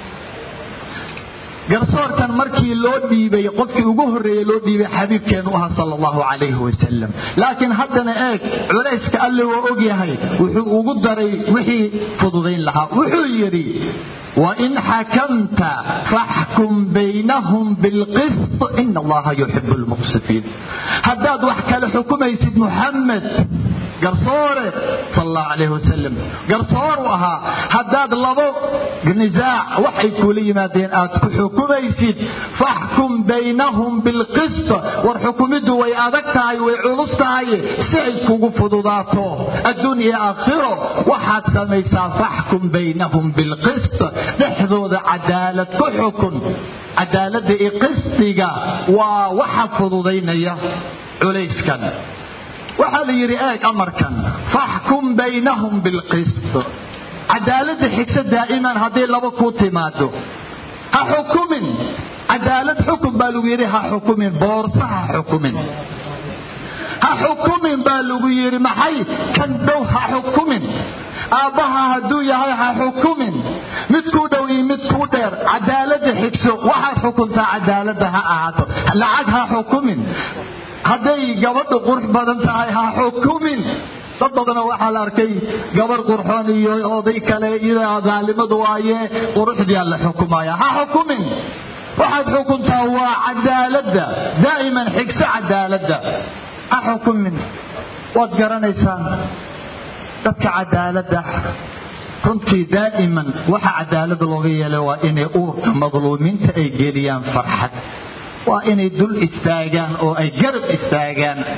garsoorkan markii loo dhiibay qofkii ugu horreeyey loo dhiibay xabiibkeenu ahaa sal allahu calayhi wasalam laakiin haddana eeg culayska alle waa ogyahay wuxuu ugu daray wixii fududayn lahaa wuxuu yidhi wain xakamta faxkum baynahum bilqist ina allaha yuxibu lmuqsitiin haddaad wax kale xukumaysid muxamed garsoore sal allahu calayhi wasalam garsooru ahaa haddaad labo nisaac waxay kuula yimaadeen aad ku xukumaysid faxkum baynahum bilqist war xukumiddu way adag tahay way culus tahay si ay kugu fududaato adduun iyo aakhiro waxaad samaysaa faxkum baynahum bilqist dhexdooda cadaalad ku xukun cadaaladda iyo qistiga waa waxa fududaynaya culayskan waxaa la yidhi eeg amarkan faxkum baynahum bilqist cadaaladda xigsa daa'iman haddii laba kuu timaado ha xukumin cadaalad xukun baa lagu yidhi ha xukumin boorsa ha xukumin ha xukumin baa lagu yidhi maxay kan dhow ha xukumin aabbaha hadduu yahay ha xukumin mid kuu dhow iyo mid kuu dheer cadaaladda xigso waxaad xukuntaa cadaaladda ha ahaato lacag ha xukumin hadday gabadhu qurux badan tahay ha xukumin dad badanoo waxaa la arkay gabar qurxoon iyo oday kale iyo daalimadu waaye quruxdiyaa la xukumaya ha xukumin waxaad xukuntaa waa cadaaladda daa'iman xigso cadaaladda ha xukumin waad garanaysaan dadka cadaaladda runtii daa'iman waxa cadaalada looga yeelay waa inay uurka madluumiinta ay geliyaan farxad waa inay dul istaagaan oo ay garab istaagaan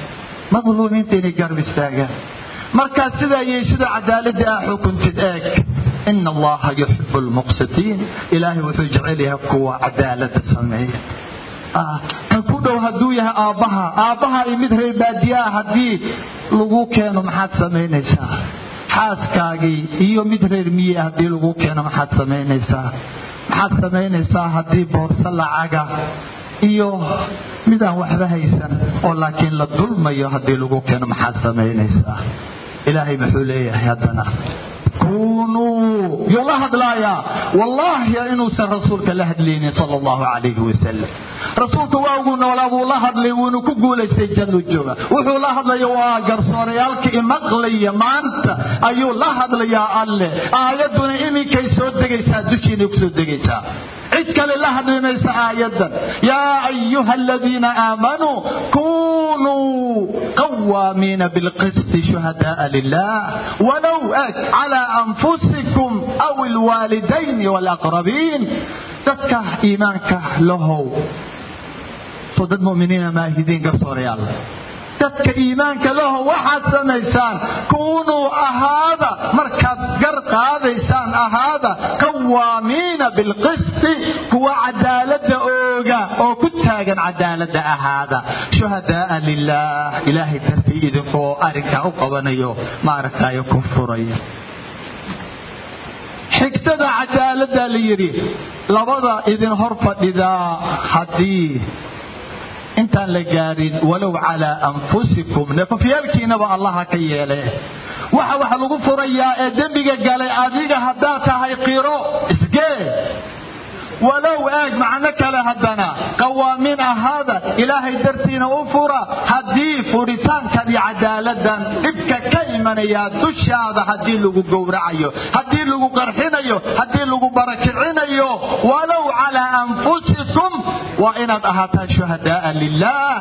madluumiinta inay garab istaagaan markaad sidaa yeeshida cadaaladda ah xukuntid eeg ina allaha yuxibu lmuqsitiin ilaahay wuxuu jecel yahay kuwa cadaalada sameeya kan ku dhow hadduu yahay aabbaha aabbaha iyo mid reer baadiyaa haddii lagu keeno maxaad samaynaysaa xaaskaagii iyo mid reer miye haddii lagu keeno maxaad samaynaysaa maxaad samaynaysaa haddii boorso lacaga iyo midaan waxba haysan oo laakiin la dulmayo haddii lagu keeno maxaad samaynaysaa ilaahay muxuu leeyahay haddana kunuu yuu la hadlaayaa wallaahi inuusan rasuulka la hadlaynin sal allahu calayhi wasalam rasuulka waa ugu noolaa buu la hadlay wuuna ku guulaystay jannu jooga wuxuu la hadlaya waa garsoorayaalka imaqlaya maanta ayuu la hadlayaa alle aayadduna iminkay soo degaysaa dushiinay ku soo degaysaa cid kale la hadli maysa aayadan yaa ayuha aladiina aamanuu kunuu qawaamiina bilqisti shuhadaaa lilah walow ag calaa anfusikum aw ilwaalidayni walaqrabiin dadka iimaanka lahow soo dad muminiina maahidiin garsoorayaal dadka iimaanka laho waxaad samaysaan kunuu ahaada markaad gar qaadaysaan ahaada qawaamiina bilqisti kuwa cadaalada ooga oo ku taagan cadaalada ahaada shuhadaaa lilah ilaahay dartii idinkoo arrinkaa u qabanayo maaragtayo ku furaya xigtada cadaalada la yidhi labada idin hor fadhidaa haddii intaan la gaadhin walow calaa anfusikum nafafyaalkiinaba allaha ka yeele waxa wax lagu furayaa ee dembiga galay adiga haddaad tahay qiro isgee walow eeg macno kale haddana qawaamiin ahaada ilaahay dartiina u fura haddii furitaankan iyo cadaaladan dhibka ka imanayaa dushaada haddii lagu gowracayo haddii lagu qarxinayo haddii lagu barakicinayo walow calaa anfusikum waa inaad ahaataan shuhadaaa lilah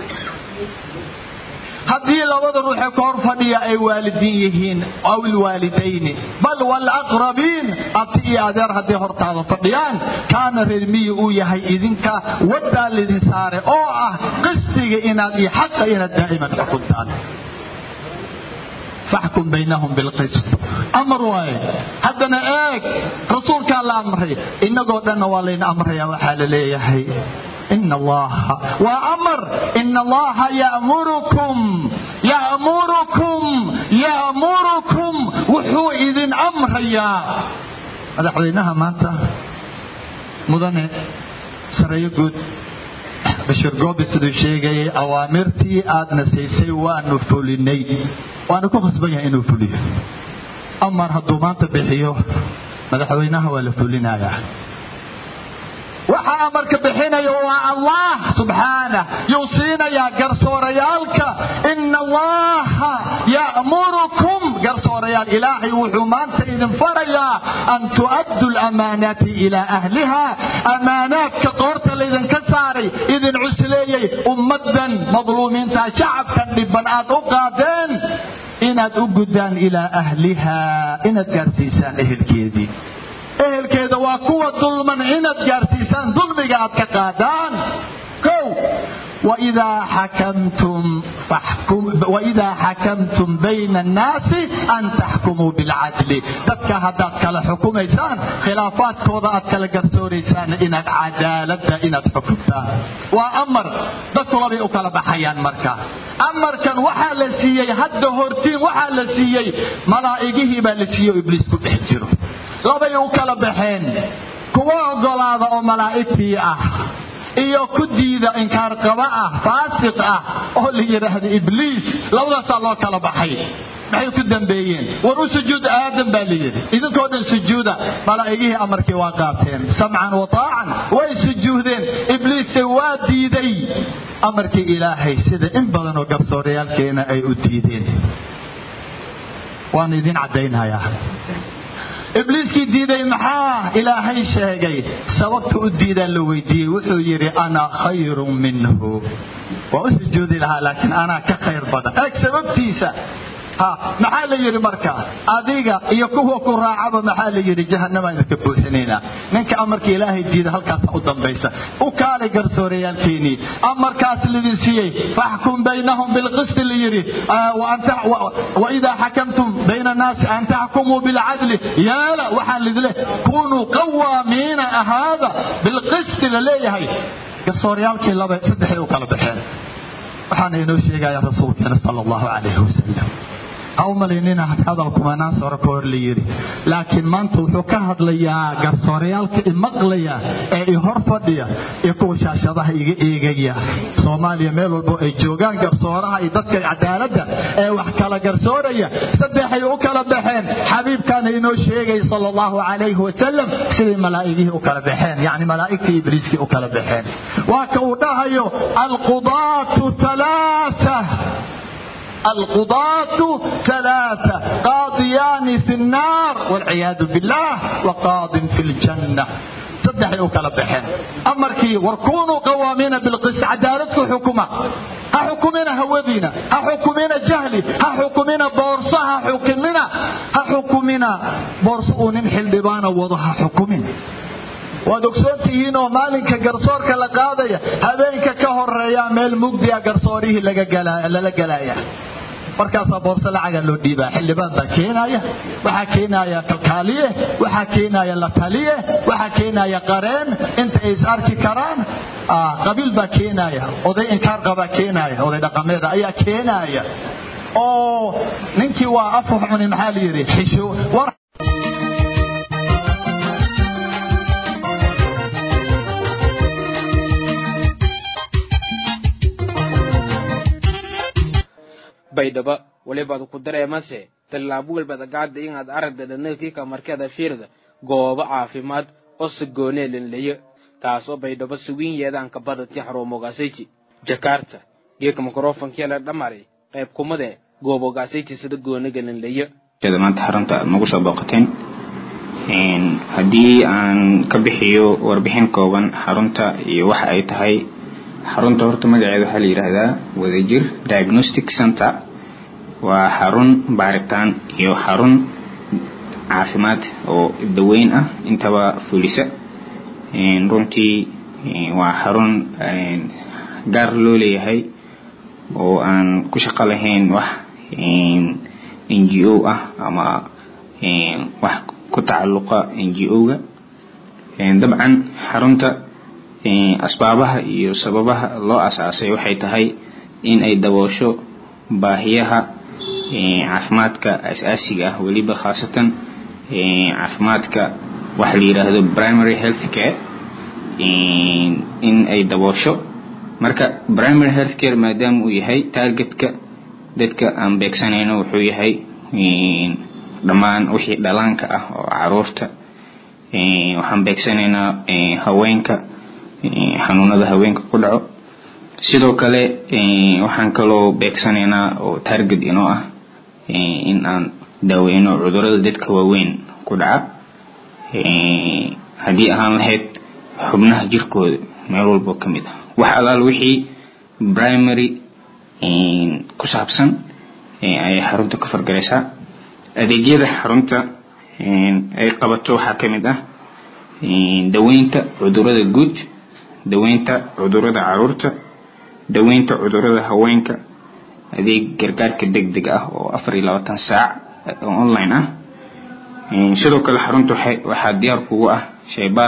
haddii labada ruuxee ka hor fadhiya ay waalidiin yihiin aw ilwaalidayni bal walaqrabiin abti iyo adeer hadday hortaada fadhiyaan kaana reermiyi uu yahay idinka waddaa lidin saare oo ah qistiga inaad iyo xaqa inaad daa'iman xukuntaan faxkum baynahum bilqist amar waaye haddana eeg rasuulkaa la amray innagoo dhanna waa layn amraya waxaa la leeyahay in allaha waa amar in allaha ya'murukum ya'murukum ya'murukum wuxuu idin amrayaa madaxweynaha maanta mudane sareeyo guud bashir goobi siduu sheegayay awaamirtii aadna siisay waanu fulinay waana ku khasban yahay inuu fuliyo amar hadduu maanta bixiyo madaxweynaha waa la fulinayaa waxa amarka bixinaya waa allah subxaanah yuu siinayaa garsoorayaalka ina allaha ya'murukum garsoorayaal ilaahay wuxuu maanta idin farayaa an tu'addu lamaanaati ilaa ahliha amaanaadka qoorta laydinka saaray idin cusleeyey ummaddan madluumiinta shacabkan dhibban aad u qaadeen inaad u guddaan ilaa ahliha inaad gaarsiisaan ehelkeedii ehelkeeda waa kuwa dulman inaad gaarsiisaan dulmiga aad ka qaadaan kow waidaa xakamtum bayna annaasi an taxkumuu bilcadli dadka haddaad kala xukumaysaan khilaafaadkooda aad kala garsooraysaan inaad cadaaladda inaad xukuntaan waa amar dadku labay u kala baxayaan marka amarkan waxaa la siiyey hadda hortiin waxaa la siiyey malaa'igihii baa la siiyey oo ibliis ku dhex jiro labay u kala baxeen kuwa ogolaada oo malaa'igtii ah iyo ku diida inkaarqaba ah faasiq ah oo la yidhaahdo ibliis labadaasaa loo kala baxay maxay ku dambeeyeen war u sujuud aadam baa la yidhi idinkoo dhan sujuuda malaa'igihii amarkii waa qaateen samcan wa taacan way sujuudeen ibliisse waa diiday amarkii ilaahay sida in badan oo garsoorayaalkeena ay u diideen waan idin caddaynhayaa ibliiskii diiday maxaa ilaahay sheegay sababta u diidaa la weydiiyey wuxuu yidhi ana khayrun minhu waa u sujuudi lahaa laakiin anaa ka khayr badan eeg sababtiisa ha maxaa la yidhi marka adiga iyo kuwa ku raacaba maxaa la yidhi jahannama idinka buuxinaynaa ninka amarka ilaahay diida halkaasa u dambaysa u kaalay garsoorayaalkeenii amarkaas lidin siiyey faxkum baynahum bilqisti la yidhi waidaa xakamtum bayna annaasi an taxkumuu bilcadli yaala waxaan lidile kunuu qawaamiina ahaada bilqisti la leeyahay garsooryaalkii laba saddexay u kala baxeen waxaana inoo sheegaya rasuulkeena sala allahu calayhi wasalam ha u malaynina hadalkumanaan sore ka hor la yidhi laakiin maanta wuxuu ka hadlayaa garsooryaalka imaqlaya ee i hor fadhiya iyo kuwa shaashadaha iga eegaya soomaaliya meel walbo ay joogaan garsooraha iyo dadka cadaaladda ee wax kala garsooraya saddexay u kala baxeen xabiibkaana inoo sheegay sala allahu calayhi wasalam siday malaa'igihii u kala baxeen yacni malaa'igtii ibliiskii u kala baxeen waa ka uu dhahayo alqudaatu talaata القضاة ثلاثة قاضيان في النار والعياذ بالله وقاض في الجنة saddexay u kala baxeen amarkii war kunuu qawaamiina bilqis cadaaladku xukuma ha xukumina hawadiina ha xukumina jahli ha xukumina boorso ha xukumina ha xukumina boorso uu nin xildhibaana wado ha xukumin waad ogsoon tihiinoo maalinka garsoorka la qaadaya habeenka ka horeeya meel mugdiya garsoorihii lala gelaya markaasaa boorse lacaga loo dhiibaa xildhibaan baa keenaya waxaa keenaya kalkaaliye waxaa keenaya lataliye waxaa keenaya qareen inta ay is arki karaan qabiil baa keenaya oday inkaar qabaa keenaya oday dhaqameeda ayaa keenaya oo ninkii waa afux cuni maxaa la yidhi xisho baydhabo walibaad ku dareemase tallaabo walbaad gaadda inaad aragda dhanagkiika markeeda fiirda goobo caafimaad oo sagoonee linlayo taasoo baydhabo sugiinyeedaanka badadki xaruumogaasayji jakarta geeka mikrofonkiya la dhamari qayb kumade goobogaasayji sida gooniga linlayo maanta xarunta aad nagu soo booqateen haddii aan ka bixiyo warbixin kooban xarunta iyo waxa ay tahay xarunta horta magaceeda waxaa la yidhaahdaa wadajir diagnostic center waa xarun baaritaan iyo xarun caafimaad oo daweyn ah intaba fulisa runtii waa xarun gaar loo leeyahay oo aan ku shaqo lahayn wax n g o ah ama wax ku tacalluqa n g o-ga dabcan xarunta asbaabaha iyo sababaha loo asaasay waxay tahay in ay daboosho baahiyaha caafimaadka asaasiga ah weliba khaasatan caafimaadka waxa la yidhaahdo primary health care in ay daboosho marka primary health care maadaama uu yahay targetka dadka aan beegsanayno wuxuu yahay dhammaan wixii dhalaanka ah oo caruurta waxaan beegsanaynaa haweenka xanuunada haweenka ku dhaco sidoo kale waxaan kaloo beegsanaynaa oo target inoo ah in aan daaweyno cudurada dadka waaweyn ku dhaca haddii ahaan lahayd xubnaha jirkooda meel walbo ka mid ah wax alaal wixii primary ku saabsan ayay xarunta ka fargaraysaa adeegyada xarunta ay qabato waxaa ka mid ah daweynta cudurada guud daweynta cudurada caruurta daweynta cudurada haweenka adeeg gargaarka deg deg ah oo afar iyo labaatan saac oo online ah sidoo kale xarunta waxaa diyaar kugu ah sheybaar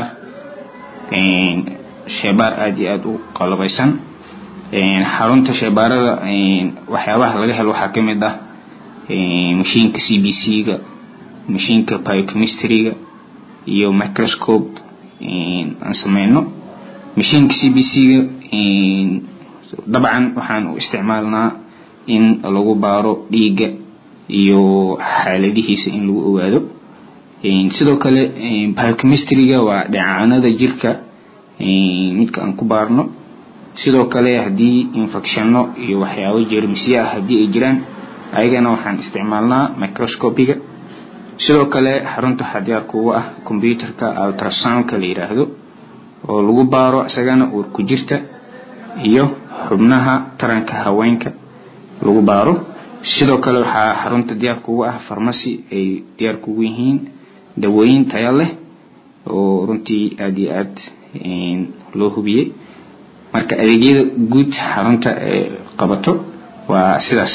sheybaar aada iyo aada u qalabaysan xarunta sheybaarada waxyaabaha laga helo waxaa ka mid ah mashiinka c b c ga mashiinka biochemistryga iyo microscope aan sameyno mashiinka c b c ga dabcan waxaan u isticmaalnaa in lagu baaro dhiigga iyo xaaladihiisa in lagu ogaado sidoo kale biochemistryga waa dheecaanada jirka midka aan ku baarno sidoo kale haddii infectionno iyo waxyaabo jeermisye ah haddii ay jiraan ayagana waxaan isticmaalnaa microscopiga sidoo kale xarunta waxaa diyaar kugu ah computerka ultrasoundka la yidhaahdo oo lagu baaro isagana uur ku jirta iyo xubnaha taranka haweenka lagu baaro sidoo kale waxaa xarunta diyaar kugu ah farmasi ay diyaar kugu yihiin dawooyin tayo leh oo runtii aada iyo aad loo hubiyey marka adeegyada guud xarunta ee qabato waa sidaas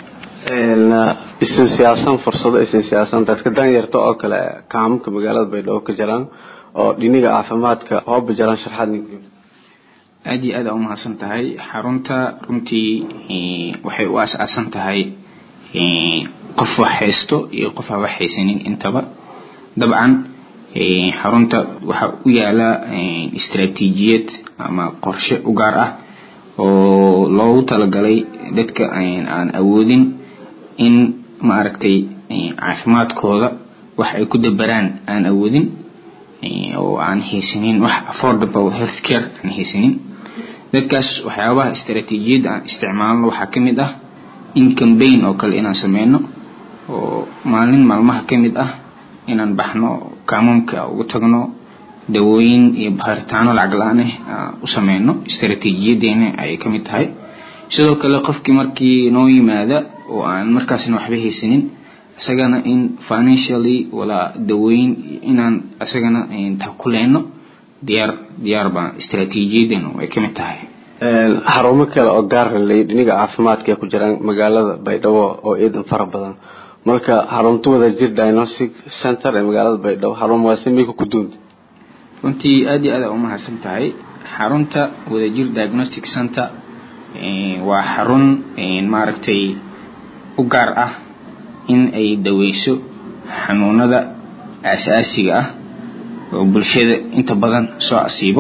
isin siyaasan fursado isin siyaasan dadka danyarta oo kale kaamamka magaalada baydhabo ka jiraan oo dhiniga caafimaadka hooba jiraan sharxaad aada iyo aada umahadsan tahay xarunta runtii waxay u as-aasan tahay qof wax haysto iyo qof aan wax haysanin intaba dabcan xarunta waxaa u yaala istaraatiijiyad ama qorshe u gaar ah oo loogu talagalay dadka aan awoodin in maaragtay caafimaadkooda wax ay ku dabaraan aan awoodin oo aan haysanin wax affordable health care aan haysanin dadkaas waxyaabaha istaraatiijiyadda aan isticmaalno waxaa ka mid ah in cambaign oo kale inaan sameyno oo maalin maalmaha ka mid ah inaan baxno kaamamka ugu tagno dawooyin iyo baaritaano lacag la-aan ah u sameyno istaraatiijiyadeena ayay ka mid tahay sidoo kale qofkii markii noo yimaada oo aan markaasna waxba haysanin isagana in financially walaa dawooyin inaan isagana takuleyno diyaar diyaar baan istaraatiijiyadeenu ay ka mid tahay xarumo kale oo gaar lay dhiniga caafimaadka ay ku jiraan magaalada baydhabo oo ciidan fara badan marka xarunta wada jir diagnostic center ee magaalada baydhabo xarumahaasi miyka ku duunta runtii aada iyo aada umahadsan tahay xarunta wadajir diagnostic center waa xarun maaragtay u gaar ah in ay daweyso xanuunada aasaasiga ah oo bulshada inta badan soo asiibo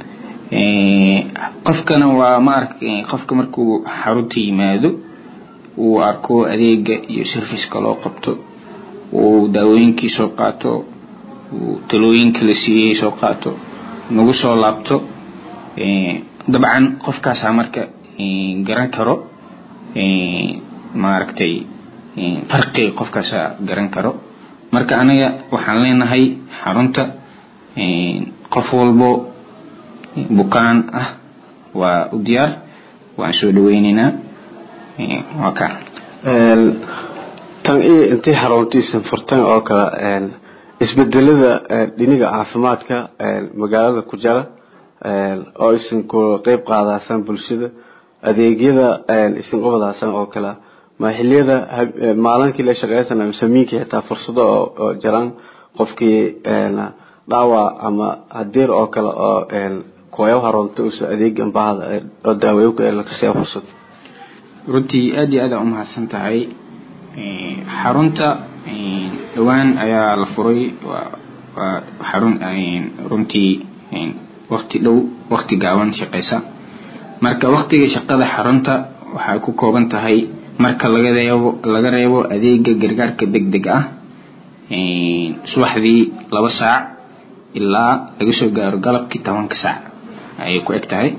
qofkana waa maaragtay qofka markuu xarunta yimaado uu arko adeega iyo serviceka loo qabto uu daawooyinkii soo qaato uu talooyinka la siiyey soo qaato nagu soo laabto dabcan qofkaasaa marka garan karo maaragtay farqiga qofkaasaa garan karo marka aniga waxaan leenahay xarunta qof walbo bukaan ah waa u diyaar waan soo dhaweyneynaa waa ka tan iyo intii xaruntiisan furtan oo kale isbedelada dhiniga caafimaadka magaalada ku jira oo isin ku qeyb qaadaasan bulshada adeegyada isin qabadaasan oo kale ma xiliyada maalinkii la shaqeysana misamiinkii xitaa fursado oo jiraan qofkii dhaawac ama hadeer oo kale oo kuwayo harunta usa adeegan baahda oo daaweyo lakasiya fursad runtii aada iyo aada umahadsan tahay xarunta dhowaan ayaa la furay waa xarun runtii wakti dhow wakti gaaban shaqeysa marka waktiga shaqada xarunta waxay ku kooban tahay marka laga reebo laga reebo adeega gargaarka deg deg ah subaxdii laba saac ilaa laga soo gaaro galabkii tobanka saac ayay ku eg tahay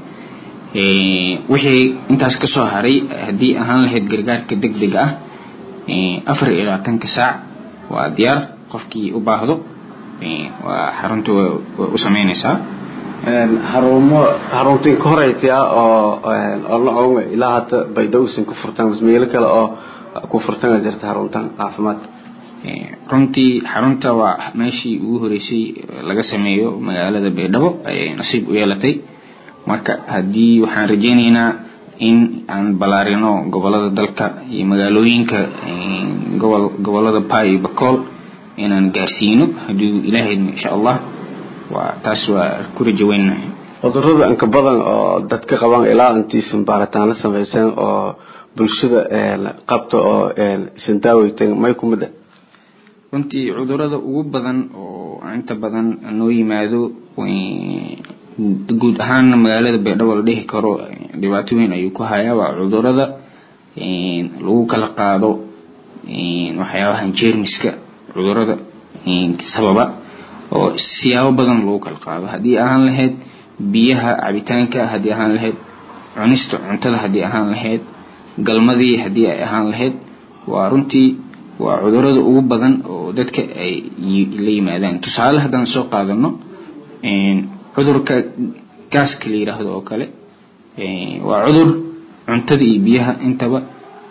wixii intaas kasoo haray haddii ahaan lahayd gargaarka deg deg ah afar iyo labaatanka saac waa diyaar qofkii u baahdo waa xarunta way u sameyneysaa xarumo xaruntiin ka horeytia oo oo la oga ilaa hadda baydhowsan ku furtaan meelo kale oo ku furtan jirta xaruntan caafimaad runtii xarunta waa meeshii ugu horeysay laga sameeyo magaalada baydhabo ayay nasiib u yeelatay marka haddii waxaan rajeyneynaa in aan balaarino gobolada dalka iyo magaalooyinka gobol gobolada pay iyo bacool inaan gaarsiino haddii ilaahayna insha allah waa taas waa ku rajaweynahay cudurada inka badan oo dadka qabaan ilaa intiisan baaritaano samaysan oo bulshada qabta oo isan daaweytan may ku mid ah runtii cudurada ugu badan oo inta badan noo yimaado guud ahaana magaalada baydhabo la dhihi karo dhibaato weyn ayuu ku hayaa waa cudurada lagu kala qaado waxyaabahan jeermiska cudurada sababa oo siyaabo badan lagu kala qaado haddii ahaan lahayd biyaha cabitaanka haddii ahaan lahayd cunista cuntada haddii ahaan lahayd galmadii haddii ay ahaan lahayd waa runtii waa cudurada ugu badan oo dadka ay la yimaadaan tusaale haddaan soo qaadano cudurka gaaska la yiraahdo oo kale waa cudur cuntada iyo biyaha intaba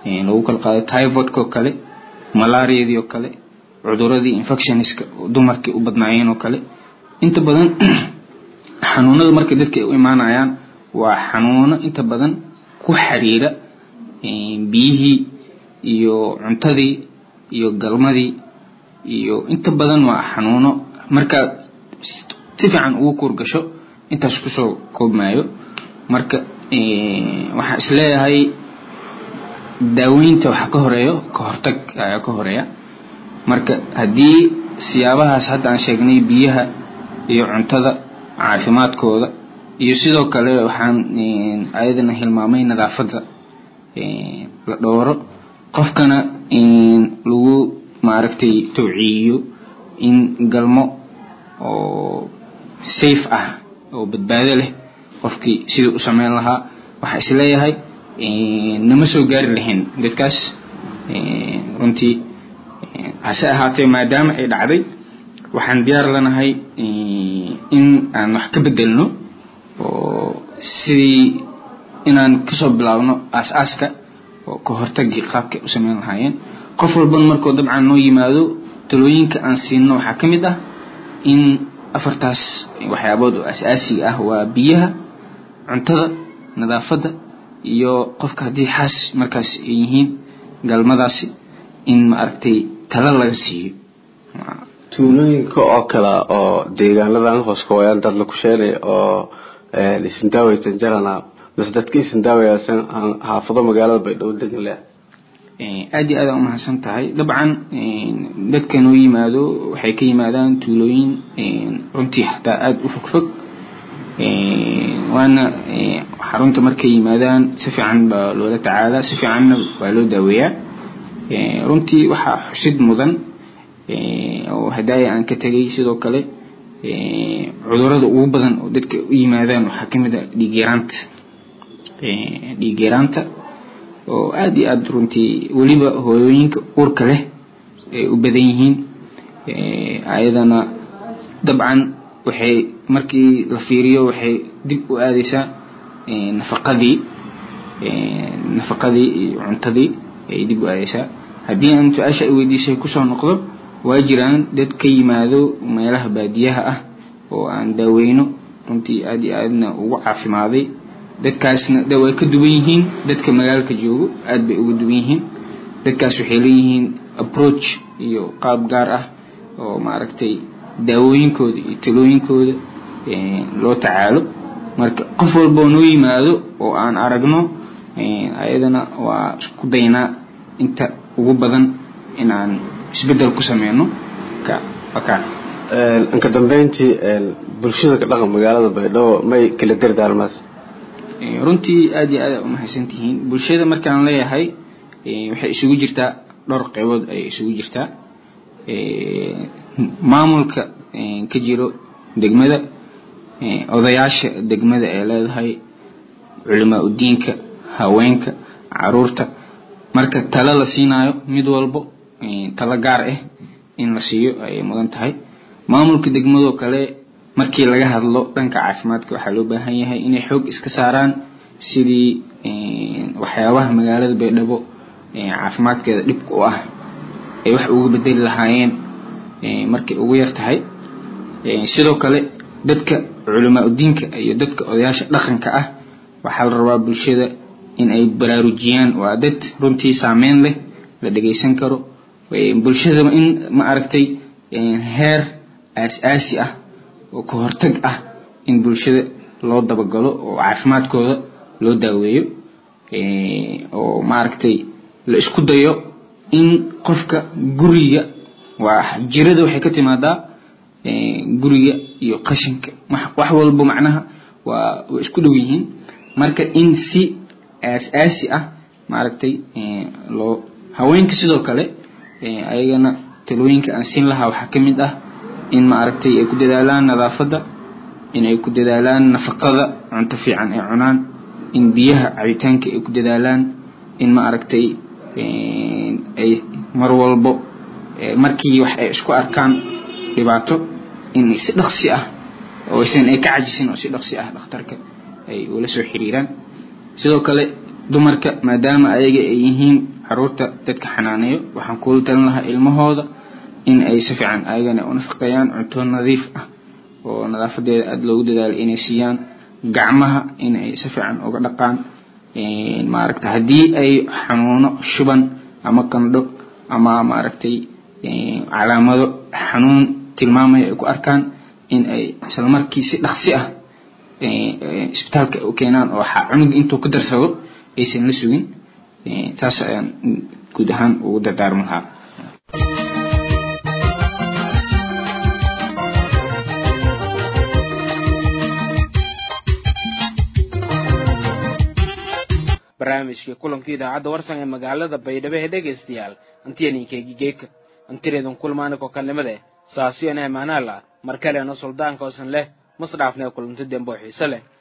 lagu kala qaado typhoidka oo kale malaariadii oo kale cuduradii infectionska dumarkii u badnaayeen oo kale inta badan xanuunada marka dadka ay u imaanayaan waa xanuuno inta badan ku xiriira biyihii iyo cuntadii iyo galmadii iyo inta badan waa xanuuno markaa si fiican ugu kuurgasho intaas kusoo koobmaayo marka waxaan isleeyahay daaweynta waxaa ka horeeyo ka hortag ayaa ka horeeya marka haddii siyaabahaas hadda aan sheegnay biyaha iyo cuntada caafimaadkooda iyo sidoo kale waxaan ayadana hilmaamay nadaafadda la dhowro qofkana lagu maaragtay tawciiyo in galmo oo safe ah oo badbaado leh qofkii siduu u sameyn lahaa waxaa isleeyahay nama soo gaari lahayn dadkaas runtii hase ahaatee maadaama ay dhacday waxaan diyaar lanahay in aan wax ka bedelno oo sidii inaan kasoo bilaabno aas-aaska oo ka hortagii qaabkay u sameyn lahaayeen qof walban markuu dabcan noo yimaado talooyinka aan siino waxaa ka mid ah in afartaas waxyaabood oo as-aasiga ah waa biyaha cuntada nadaafadda iyo qofka haddii xaas markaas ay yihiin galmadaasi in maaragtay tala laga siiyo tuulooyinka oo kale oo deegaanadan hoos ka wayaan dad laku sheelay oo isindaawaysan jarana mase dadka isindaawayaasan xaafado magaalada baydhabo degan leh aad iyo aada umahadsan tahay dabcan dadka noo yimaado waxay ka yimaadaan tuulooyin runtii xataa aada u fog fog waana xarunta markay yimaadaan si fiican baa loola tacaalaa si fiicanna waa loo daaweeyaa runtii waxaa xusid mudan oo hadaaya aan ka tegay sidoo kale cudurada ugu badan oo dadka u yimaadaan waxaa ka mid a dhiig yaraanta dhiig yaraanta oo aada iyo aada runtii weliba hooyooyinka uurka leh ay u badan yihiin ayadana dabcan waxay markii la fiiriyo waxay dib u aadeysaa nafaqadii nafaqadii iyo cuntadii ay dib u aadeysaa haddii aan su-aasha ay weydiisay kusoo noqdo waa jiraan dad ka yimaado meelaha baadiyaha ah oo aan daaweyno runtii aada iyo aadna ugu caafimaaday dadkaasna de way ka duwan yihiin dadka magaalka joogo aada bay uga duwan yihiin dadkaas waxay leeyihiin approach iyo qaab gaar ah oo maaragtay daawooyinkooda iyo talooyinkooda loo tacaalo marka qof walboo noo yimaado oo aan aragno ayadana waa isku daynaa inta ugu badan inaan isbedel ku sameyno ka ka inka dambeyntii bulshada ka dhaqan magaalada baydhabo may kala dardaarmaas runtii aada iyo aada umahadsan tihiin bulshada markaan leeyahay waxay isugu jirtaa dhowr qeybood ayay isugu jirtaa maamulka ka jiro degmada odayaasha degmada ee leedahay culimaa udiinka haweenka caruurta marka talo la siinaayo mid walbo talo gaar ah in la siiyo ayay mudan tahay maamulka degmadoo kale markii laga hadlo dhanka caafimaadka waxaa loo baahan yahay inay xoog iska saaraan sidii waxyaabaha magaalada baydhabo caafimaadkeeda dhibka u ah ay wax uga bedeli lahaayeen markay ugu yar tahay sidoo kale dadka culamaa udiinka iyo dadka odayaasha dhaqanka ah waxaa la rabaa bulshada in ay baraarujiyaan waa dad runtii saameyn leh la dhageysan karo bulshada in ma aragtay heer aas-aasi ah oo ka hortag ah in bulshada loo dabagalo oo caafimaadkooda loo daaweeyo oo maaragtay la isku dayo in qofka guriga waa jirada waxay ka timaadaa guriga iyo qashinka wax walba macnaha waa way isku dhow yihiin marka in si aas-aasi ah maaragtay loo haweenka sidoo kale ayagana talooyinka aan siin lahaa waxaa ka mid ah in maaragtay ay ku dadaalaan nadaafadda in ay ku dadaalaan nafaqada cunto fiican ay cunaan in biyaha cabitaanka ay ku dadaalaan in maaragtay ay mar walbo markii wax ay isku arkaan dhibaato in si dhaqsi ah oosan ay ka cajisin oo si dhaqsi ah dhakhtarka ay ula soo xiriiraan sidoo kale dumarka maadaama ayaga ay yihiin caruurta dadka xanaaneeyo waxaan kula talin lahaa ilmahooda in ay si fiican ayagana u nafaqeeyaan cunto nadiif ah oo nadaafadeeda aada loogu dadaalo inay siiyaan gacmaha in ay si fiican uga dhaqaan maaragta haddii ay xanuuno shuban ama qandho ama maaragtay calaamado xanuun tilmaamaya ay ku arkaan in ay isla markii si dhaqsi ah isbitaalka u keenaan oo cunuga intuu ka darsado aysan la sugin saas ayaan guud ahaan ugu dardaarmi lahaa barnaamijkii kulankii idaacadda warsan ee magaalada baydhabo ee dhegaystayaal antiyaninkeegi geeka antireedun kulmaaniko kalnimade saasiyo neemaanaala mar kalena suldaanka oosan leh masdhaafnee kulanti dembo xiise leh